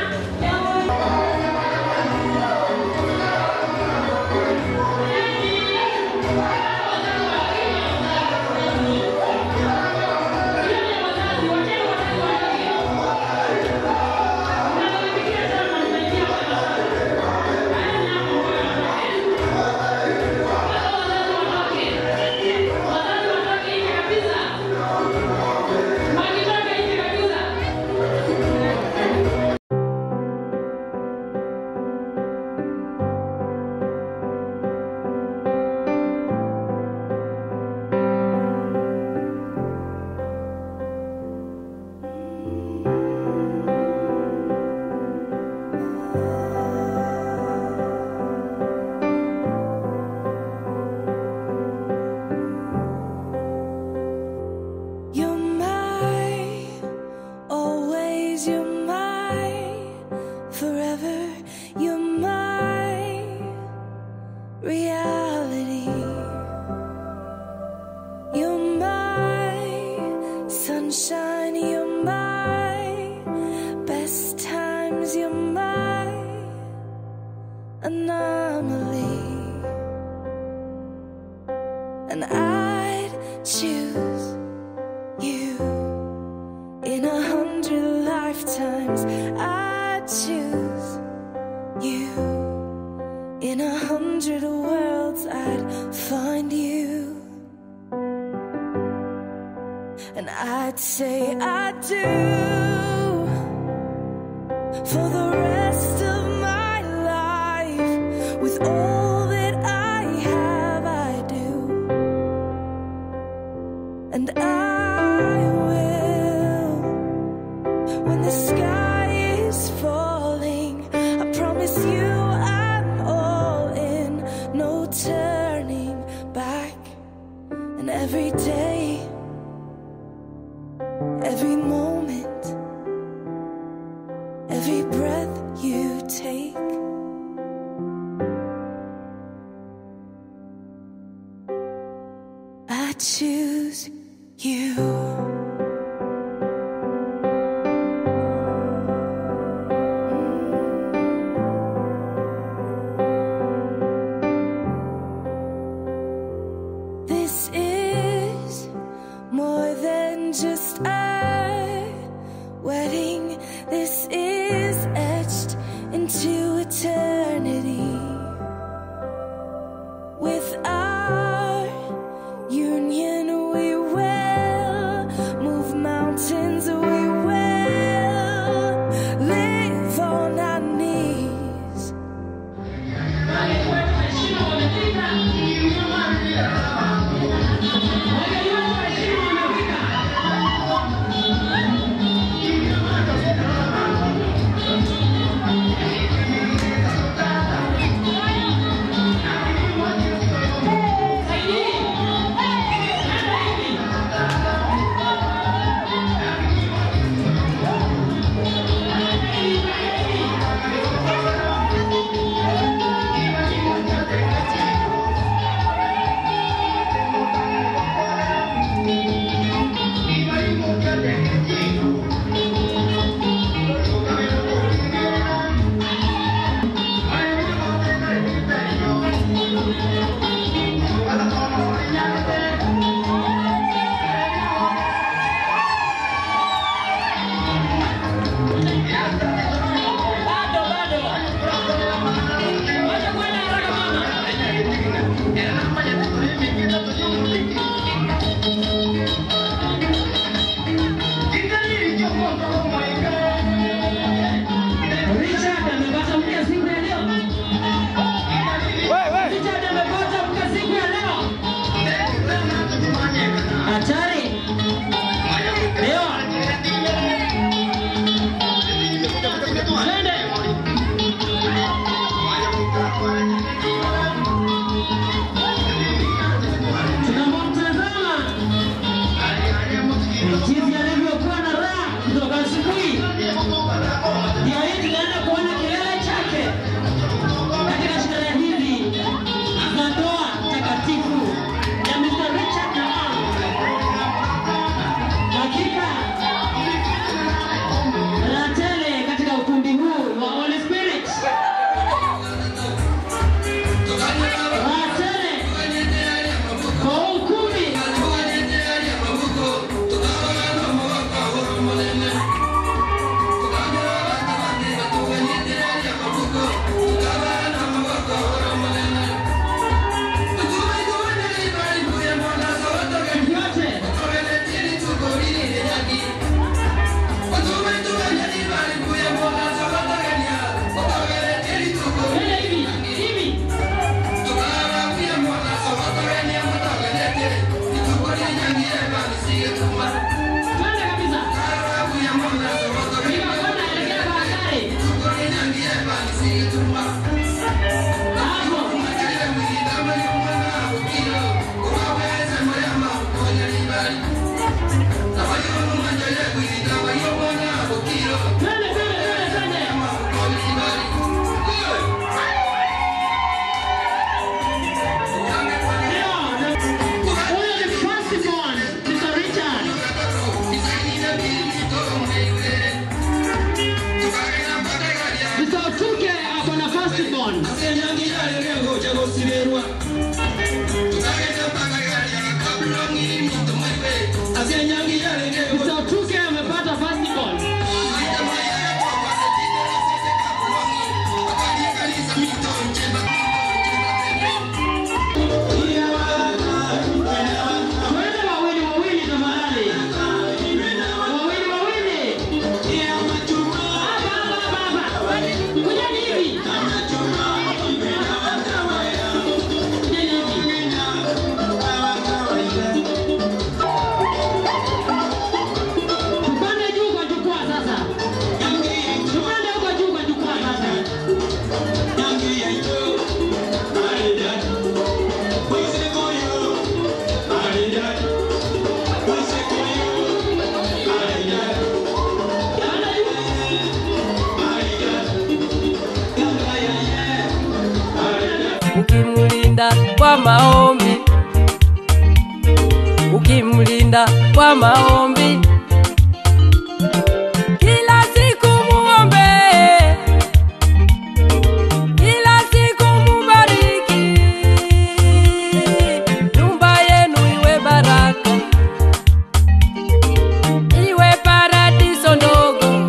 You're my, always you're my, forever you're my reality. You're my sunshine, you're my hundred lifetimes, I'd choose you. In a hundred worlds, I'd find you. And I'd say I do for the rest of my life with all that I have, I do. And I will when the sky is falling. I promise you I'm all in, no turning back. And every day, every moment, every breath you take. I choose you. This is more than just a wedding. This is etched into eternity. With our union, we will move mountains. We will live on our knees. Richard amepata mke siku ya leo. Richard amepata mke siku ya leo. Hatari. Leo. Twende. Tunapomtazama jinsi alivyokuwa na raha kutoka asubuhi ukimlinda kwa maombi, ukimlinda kwa maombi, kila siku muombe, kila siku mubariki, nyumba yenu iwe baraka, iwe paradiso ndogo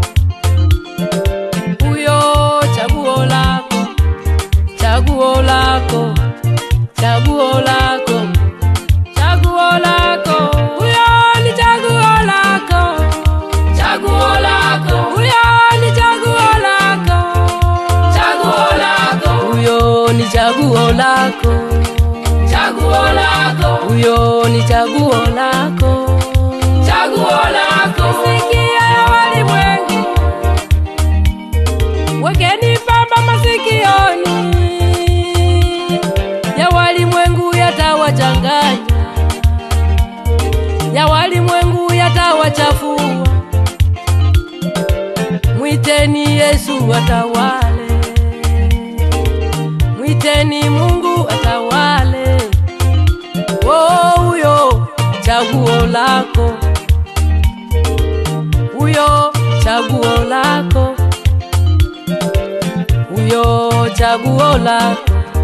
huyo chaguo lako, chaguo lako, chaguo lako, chaguo lako, huyo ni chaguo lako, chaguo lako, huyo ni chaguo lako, chaguo lako, huyo ni chaguo lako, chaguo lako, huyo ni chaguo lako, chaguo lako, sikia ya walimwengu wekeni pamba masikioni, ya walimwengu yatawachanganya, ya walimwengu yatawachafua. Mwiteni Yesu atawale, mwiteni Mungu atawale. Oh, huyo chaguo lako, huyo chaguo lako huyo chaguo lako.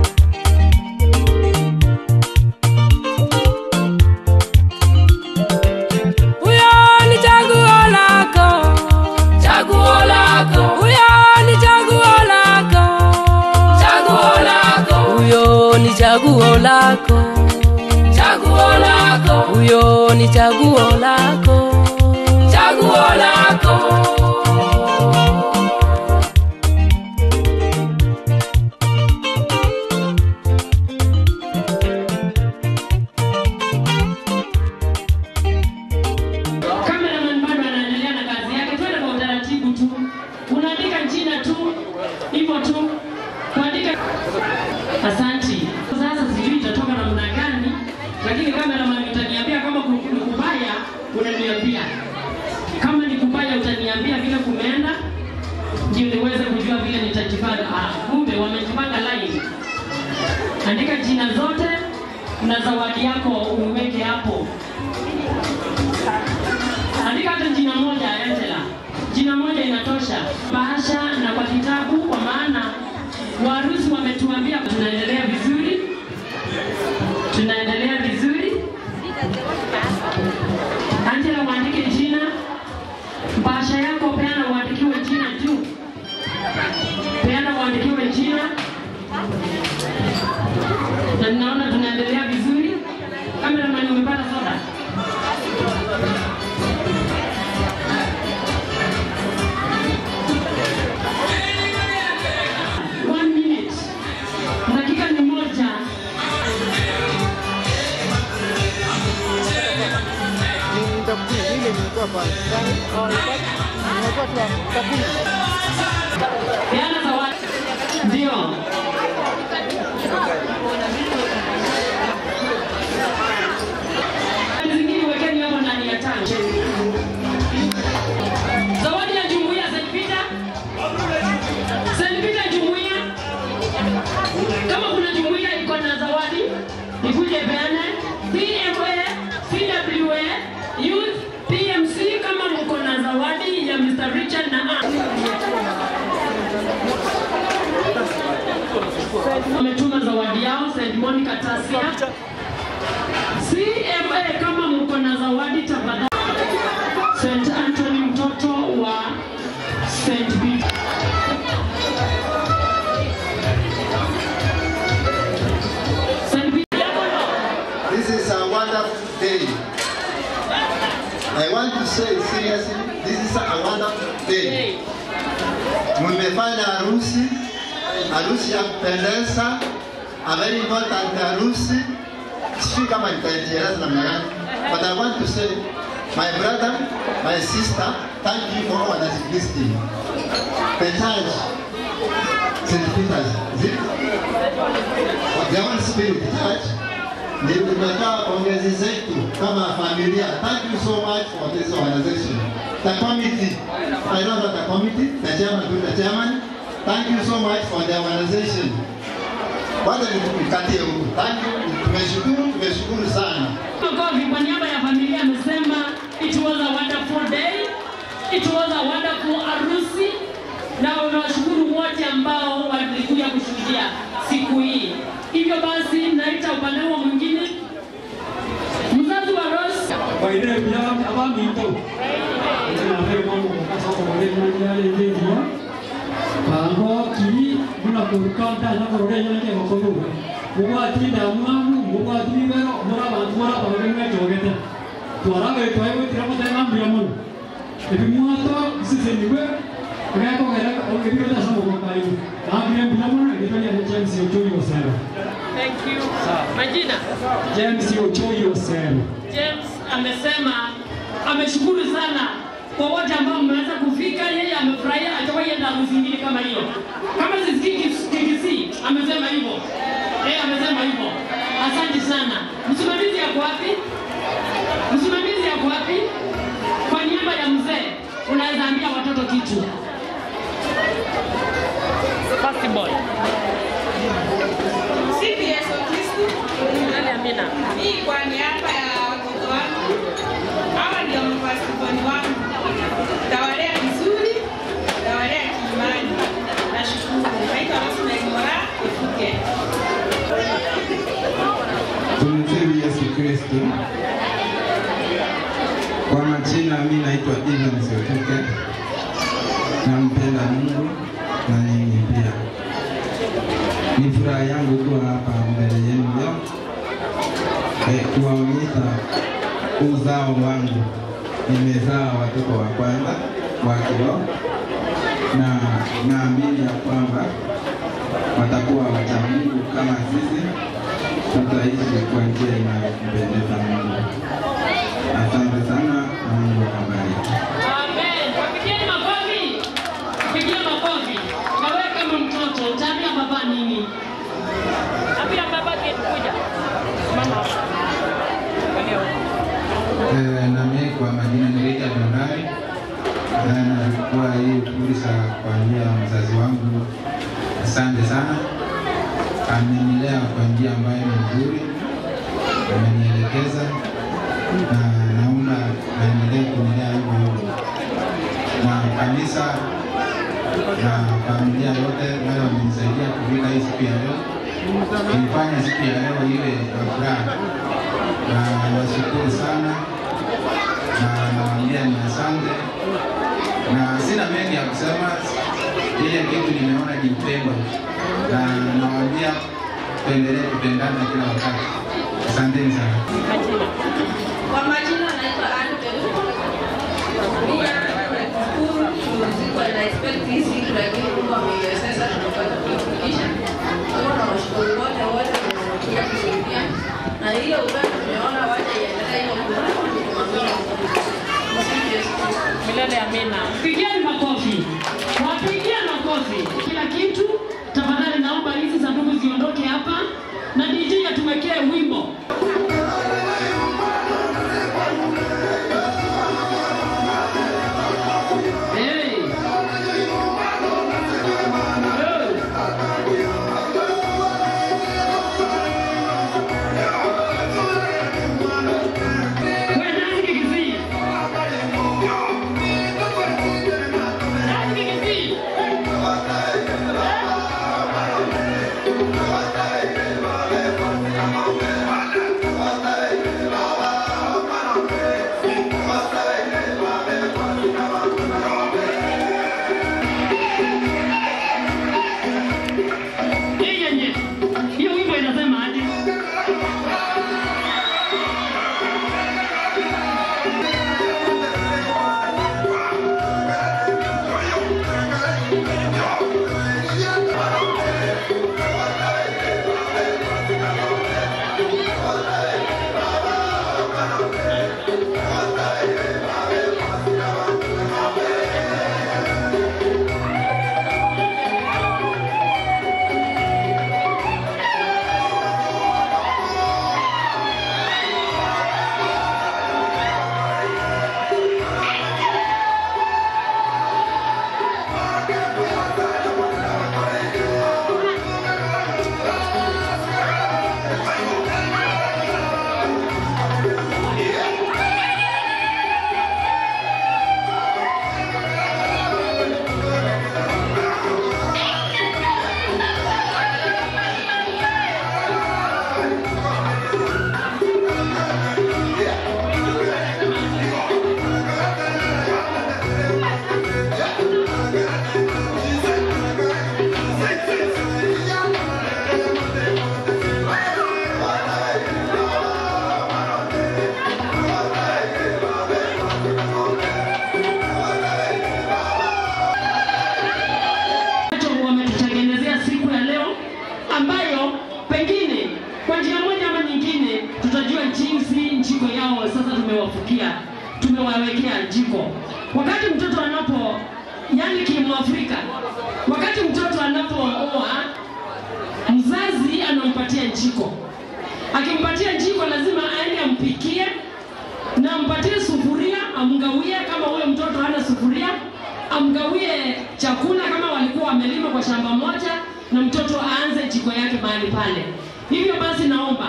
Huyo ni chaguo lako, chaguo lako. Huyo ni chaguo lako, chaguo lako. Huyo ni chaguo lako, chaguo lako. Huyo ni chaguo lako, chaguo lako. Cameraman bado anaendelea na kazi yake, twende kwa utaratibu tu. Unaandika jina tu, hivyo tu, kuandika. Asanti. Sasa sijui itatoka namna gani, lakini cameraman utaniambia kama ku- ni kubaya, unaniambia kama ni kubaya, utaniambia vile kumeenda, ndio niweze kujua vile nitajipanga. Ah, kumbe wamejipanga line. Andika jina zote na zawadi yako uweke hapo. Andika hata jina moja Angela, jina moja inatosha. Bahasha na kwa kitabu, kwa maana warusi wametuambia tunaendelea vizuri, tunaendelea vizuri. Angela, uandike jina, bahasha yako peana, uandikiwe jina juu, peana uandikiwe jina, na ninaona tunaendelea vizuri. Cameraman, umepata soda? One minute. Dakika ni moja. Peana zawadi. Ndio. Zingine wekeni hapo ndani ya tank. Zawadi ya jumuiya St. Peter. St. Peter jumuiya. Kama kuna jumuiya iko na zawadi, ikuje peane. PMA, CWA, Youth, PMC kama mko na zawadi ya Mr. Richard na Ann. Wametuma zawadi yao St. Monica Tasia. CMA kama mko na zawadi tafadhali. St. Anthony mtoto wa St. Peter. St. Peter. This is a wonderful day. I want to say seriously, this is a wonderful day. Mmefanya harusi, harusi ya kupendeza, a very important harusi. Sijui kama nitajieleza namna gani, but I want to say, my brother, my sister, thank you for all that listening. The church, St. Peter's, is it? The Holy Spirit Church, ni tumetoa pongezi zetu kama familia. Thank you so much for this organization. The committee, I know that the committee, the chairman, to the chairman, thank you so much for the organization. Kwanza nikatie huku. Thank you. Tumeshukuru, tumeshukuru sana. Makofi kwa niaba ya familia amesema it was a wonderful day. It was a wonderful harusi na unawashukuru wote ambao walikuja kushuhudia siku hii. Hivyo basi naita upande huo mwingine mzazi wa Rose Baire bia abami to. Tena vile mambo kwa sababu wale mmoja yale ndio. Pango ki muna kurukanta na korore yake makono. Mugwa tinda mwamu mugwa tibero mura bantu mura bantu ngai togete. Twara ge toyo tiramo tena mbia mun. Ebi mwato sisi niwe. Ngako gara o ke biro tasa mo kwa hiyo. Na mbia mbia mun ngai tanya na James Ochoi Osero. Thank you. Majina James Ochoi Osero. James amesema ameshukuru sana kwa wote ambao mmeweza kufika. Yeye amefurahia, hajawahi enda harusi nyingine kama hiyo. Kama sisikii KKC amesema hivyo, yeye amesema hivyo. Asante sana. Msimamizi yako wapi? Msimamizi yako wapi? Kwa niaba ya mzee, unaweza ambia watoto kitu. First boy. Sifu Yesu Kristo. Nani Amina? Mimi kwa niaba ya watoto wangu, hawa ndio mafasiboni wangu, tawalea vizuri, tawalea kiimani. Nashukuru. Naitwa Rosemary Mora Efuke. Tumsifu Yesu Kristo. Kwa majina mimi naitwa Evans Otuke. Nampenda Mungu na nyinyi pia. Ni furaha yangu kuwa hapa mbele yenu leo eh, kuwaonyesha uzao wangu. Nimezaa watoto wa kwanza wa kiroho na naamini ya kwamba watakuwa wacha Mungu kama sisi tutaishi kwa njia inayompendeza Mungu. Asante sana na Mungu awabariki. Amen. Wapigieni makofi. Pigia makofi. Na wewe kama mtoto utaambia baba nini? Ambia baba kuja. Mama. Eh, na mimi kwa majina ni Richard Ondari na nachukua hii fursa kwa njia ya mzazi wangu. Asante sana, amenilea kwa njia ambayo ni nzuri, amenielekeza na naomba aendelee kunilea hivyo hivyo, na kanisa na familia yote wale wamenisaidia kufika hii siku ya leo, kuifanya siku ya leo iwe ya furaha na nashukuru sana na nawaambia ni asante, na sina mengi ya kusema. Ile kitu nimeona ni upendo, na nawaambia tuendelee kupendana kila wakati. Asanteni sana. Kwa majina naitwa Anne Peru. Pia nashukuru tulikuwa na expect hii siku lakini Mungu ameiwezesha tumepata kuifikisha. Kwa hiyo nawashukuru wote wote wanaokuja kusaidia. Na ile upendo tumeona wacha iendelee hiyo kumwamini Mungu. Msifu Yesu Kristo. Milele amina. Pigieni makofi. Wapigie makofi. Kila kitu tafadhali naomba hizi sanduku ziondoke hapa na DJ atuwekee wimbo. Hey. Wewe nani kikizii? jiko. Akimpatia jiko, lazima aende ampikie na ampatie sufuria, amgawie kama huyo mtoto hana sufuria, amgawie chakula kama walikuwa wamelima kwa shamba moja, na mtoto aanze jiko yake mahali pale. Hivyo basi, naomba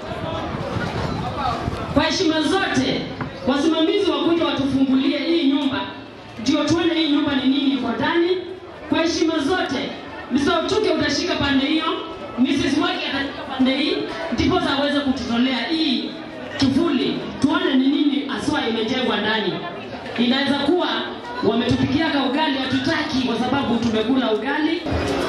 kwa heshima zote wasimamizi wakuja watufungulie hii nyumba, ndio tuone hii nyumba ni nini iko ndani. Kwa heshima zote, Mr. Otuke utashika pande hiyo, Mrs. Waki atashika pande hii, ndipo aweze kututolea hii kivuli, tuone ni nini aswa imejengwa ndani. Inaweza kuwa wametupikia ka ugali, hatutaki kwa sababu tumekula ugali.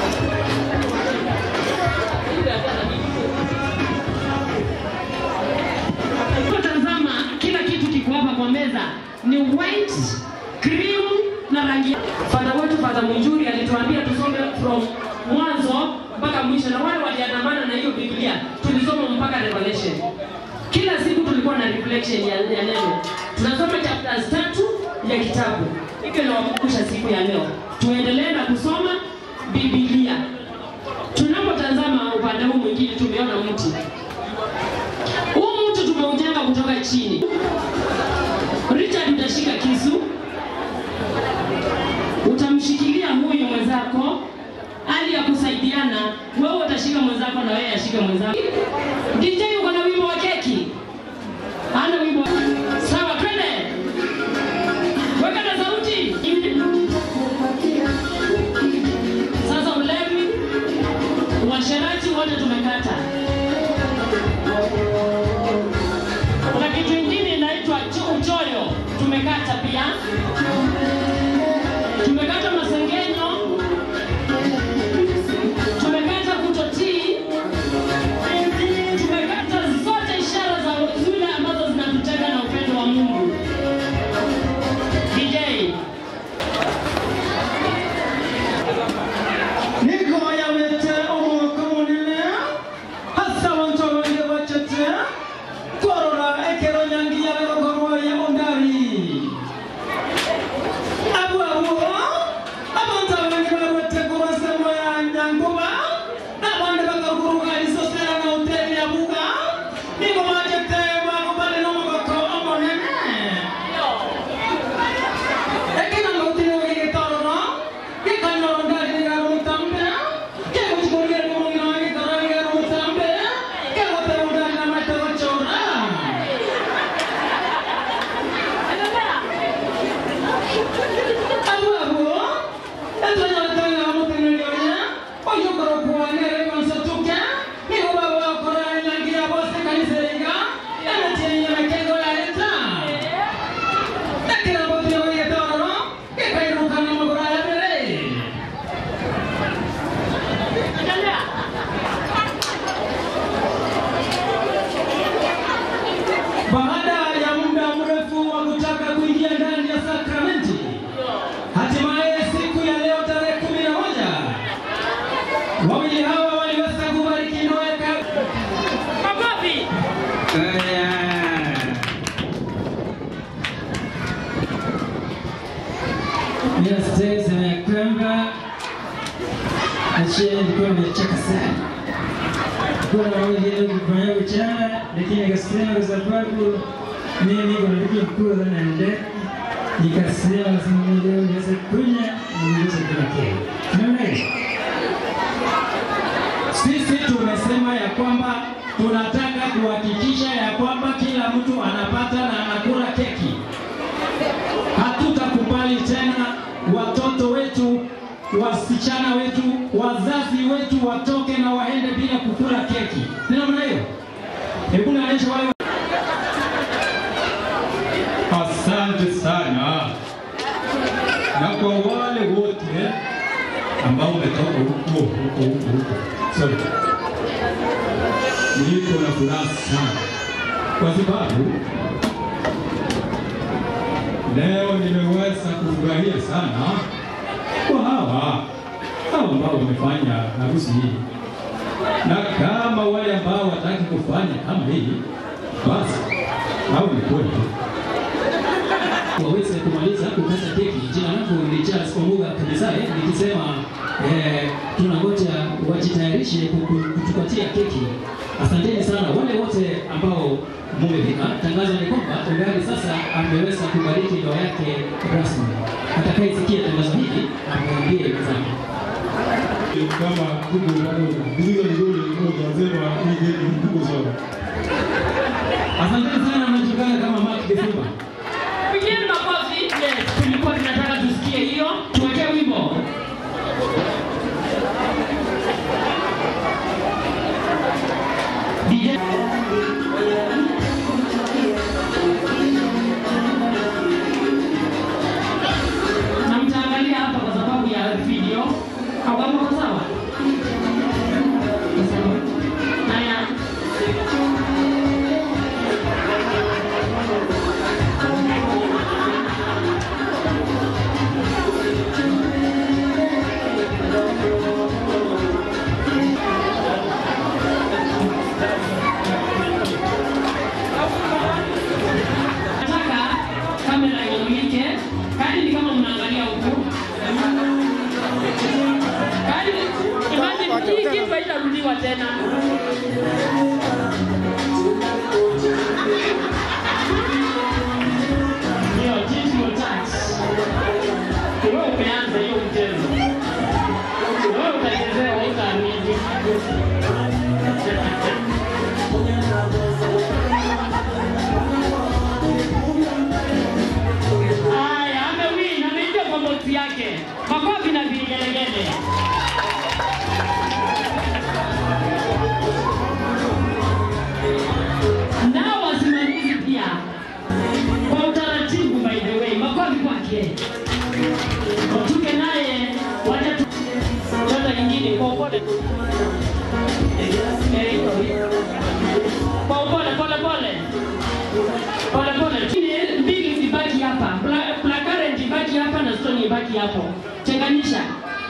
Tazama, kila kitu kiko hapa kwa meza ni white, cream na rangi. Fadha wetu Fadha Munjuri alituambia tusome from mwanzo mpaka mwisho, na wale waliandamana na hiyo Biblia tulisoma mpaka Revelation. Kila siku tulikuwa na reflection ya, ya neno. Tunasoma chapters tatu ya kitabu. Hivyo nawakumbusha siku ya leo tuendelee na kusoma Biblia. Tunapotazama upande huu mwingine, tumeona mti huu mtu tumeujenga kutoka chini. Richard, utashika kisu, utamshikilia huyu mwenzako, hali ya kusaidiana. Wewe utashika mwenzako na wewe ashike mwenzako. DJ, uko na wimbo wa keki? Ana wimbo sawa, twende, weka na sauti. Sasa ulevi, uasherati wote tumekata. Kuna kitu ingine inaitwa cho- uchoyo, tumekata pia. Tumekata masengenyo, tumekata kutotii, tumekata zote ishara za zile ambazo zinatutenga na upendo wa Mungu. DJ, niko yawete omwaka munene hasa abantu abange bacete korora ekero nyangi yabegokorwoye ondari abo abo abantu abange barwete kurasemo ya nyanguba n'abandi bakaguruka isosera na hoteli ya buga niko bacete bagobane n'omogoko omonene ekinanga utine wegetororo gikanyoro ndari nigaro mutambe keguchigorgere mumongino wegikoro nigaro mutambe kegotero ndari na matero chora abo abo etonyatanga mutenelioye oyokoro kuwanere konsatuke nigo baba wakora nyangira bose kaniseriga emetienye mekego ya eta ekira botio wegetororo gikairukana magoro ya mbere Baada ya muda mrefu wa kutaka kuingia ndani ya sakramenti, hatimaye siku ya leo tarehe kumi na moja wawili hawa waliweza kubariki ndoa ya ka- makofi. Yes, sema ya kwamba Achie nilikuwa nimecheka sana kuwa na wengine kufanya uchana, lakini akasema kwa sababu mimi niko na ndugu mkuu sana ende nikasema lazima leo niweze kunya niweze kula kile. Unaona hiyo? Sisi tumesema ya kwamba tunataka kuhakikisha ya kwamba kila mtu anapata na anakula keki. Hatutakubali tena watoto wetu, wasichana wetu, wazazi wetu watoke na waende bila kukula keki. Ni namna hiyo? Hebu naonyesha wale Asante sana, na kwa wale wote ambao umetoka huko huko huko huko, sorry, niko na furaha sana kwa sababu leo nimeweza kufurahia sana kwa hawa hawa ambao wamefanya harusi hii, na kama wale ambao wataki kufanya kama hii, basi hao ni kweli waweze kumaliza kukata keki. Jina langu ni Charles Omuga Kanisare, nikisema eh, tunangoja wajitayarishe kuku- kutupatia keki Asanteni sana wale wote ambao mumefika. Tangazo ni kwamba Ugari sasa ameweza kubariki ndoa yake rasmi. Atakayesikia tangazo hili amwambie wenzake. kama kubwa pamoja. Vizuri nzuri moja sema hii geni ni kubwa sana. Asanteni sana mnajulikana kama Mark Defuba. Pigeni makofi. Yes, tulikuwa tunataka tusikie hiyo. Tuwekee wimbo. DJ na mtaangalia hapa kwa sababu ya video. Au kwa sawa? Haya. Nataka kamera imulike. Kadi ni kama mnaangalia huku. Kadi imagine hii kitu haitarudiwa tena. Hiyo digital tax. Wewe umeanza hiyo mchezo. Wewe utachezewa utaamini. Haya, amewin, ameingia kwa boksi yake. Makofi na vigelegele. Nao wasimamizi pia kwa utaratibu, by the way, makofi kwake. Watuke naye wacha tu chota nyingine kwa upole tu. Eh, iko hiyo. Kwa upole pole pole pole pole. Chini mbili zibaki hapa, Bla- black currant ibaki hapa na stone ibaki hapo. Tenganisha.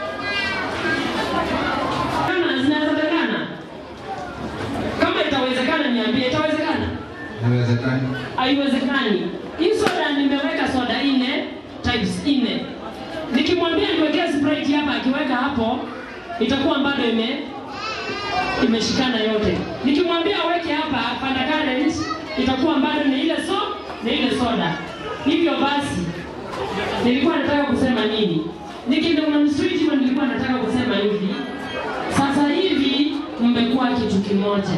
Kama zinawezekana, kama itawezekana niambie, itawezekana? Haiwezekani. Haiwezekani. Hii soda nimeweka soda nne types nne. Nikimwambia niwekee Sprite hapa, akiweka hapo itakuwa bado ime imeshikana yote. Nikimwambia aweke hapa Fanta Current itakuwa bado ni ile so ni ile soda. Hivyo basi nilikuwa nataka kusema nini? Nikidonga sweet hivyo nilikuwa nataka kusema hivi. Sasa hivi mmekuwa kitu kimoja.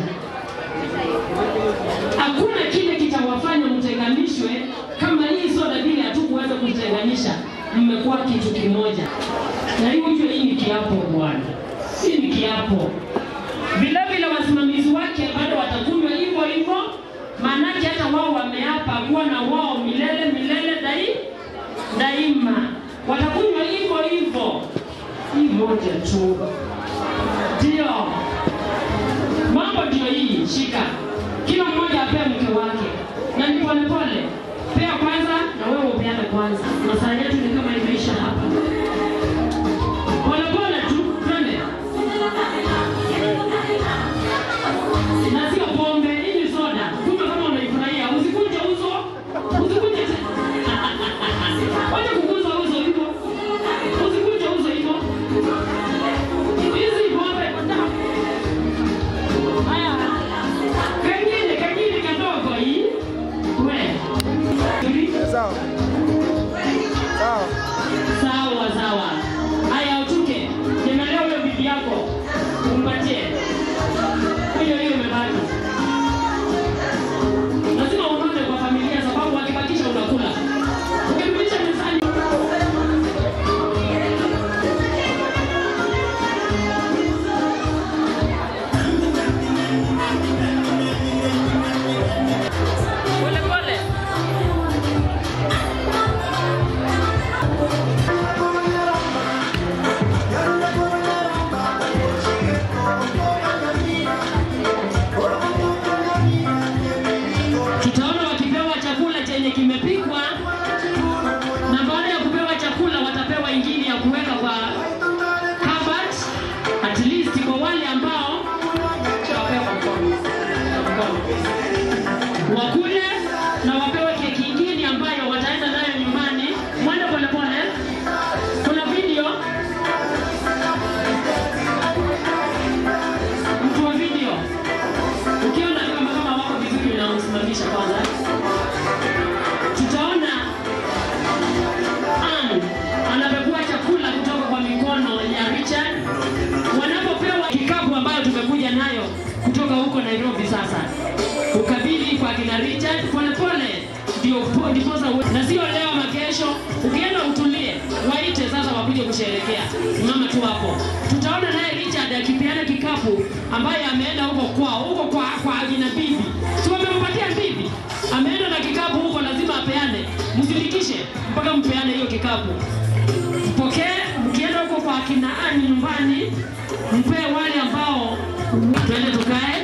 Hakuna kile kitawafanya mtenganishwe kama hii soda vile hatukuweza kutenganisha. Mmekuwa kitu kimoja, na hii ujue, hii ni kiapo bwana, hii ni kiapo. Vile vile wasimamizi wake bado watakunywa hivyo hivyo, maanake hata wao wameapa kuwa na wao milele milele dai daima, watakunywa hivyo hivyo. Hii moja tu ndio mambo ndio hii, shika kila mmoja apee mke wake, na ni pole pole, pea kwanza na wewe upeane kwanza. Masaa yetu ni kama imeisha hapa, pole pole tu, twende na sio pombe, hii ni soda. Kumbe kama unaifurahia, usikunje uso, usikunje te- wacha kukunja uso hivyo, usikunje uso hivyo. Hizi pombe Haya, kengine kengine kadogo hii, we Nairobi sasa, ukabidhi kwa kina Richard polepole, ndio po- ndiposa uwe- na sio leo ama kesho. Ukienda utulie, waite sasa wakuje kusherekea. Mama tu hapo, tutaona naye Richard akipeana kikapu ambaye ameenda huko kwao, huko kwa kwa akina bibi, si wamempatia bibi, ameenda na kikapu huko, lazima apeane. Msifikishe mpaka mpeane hiyo kikapu mpokee mkienda huko kwa akina Ani nyumbani, mpee wale ambao twende tukae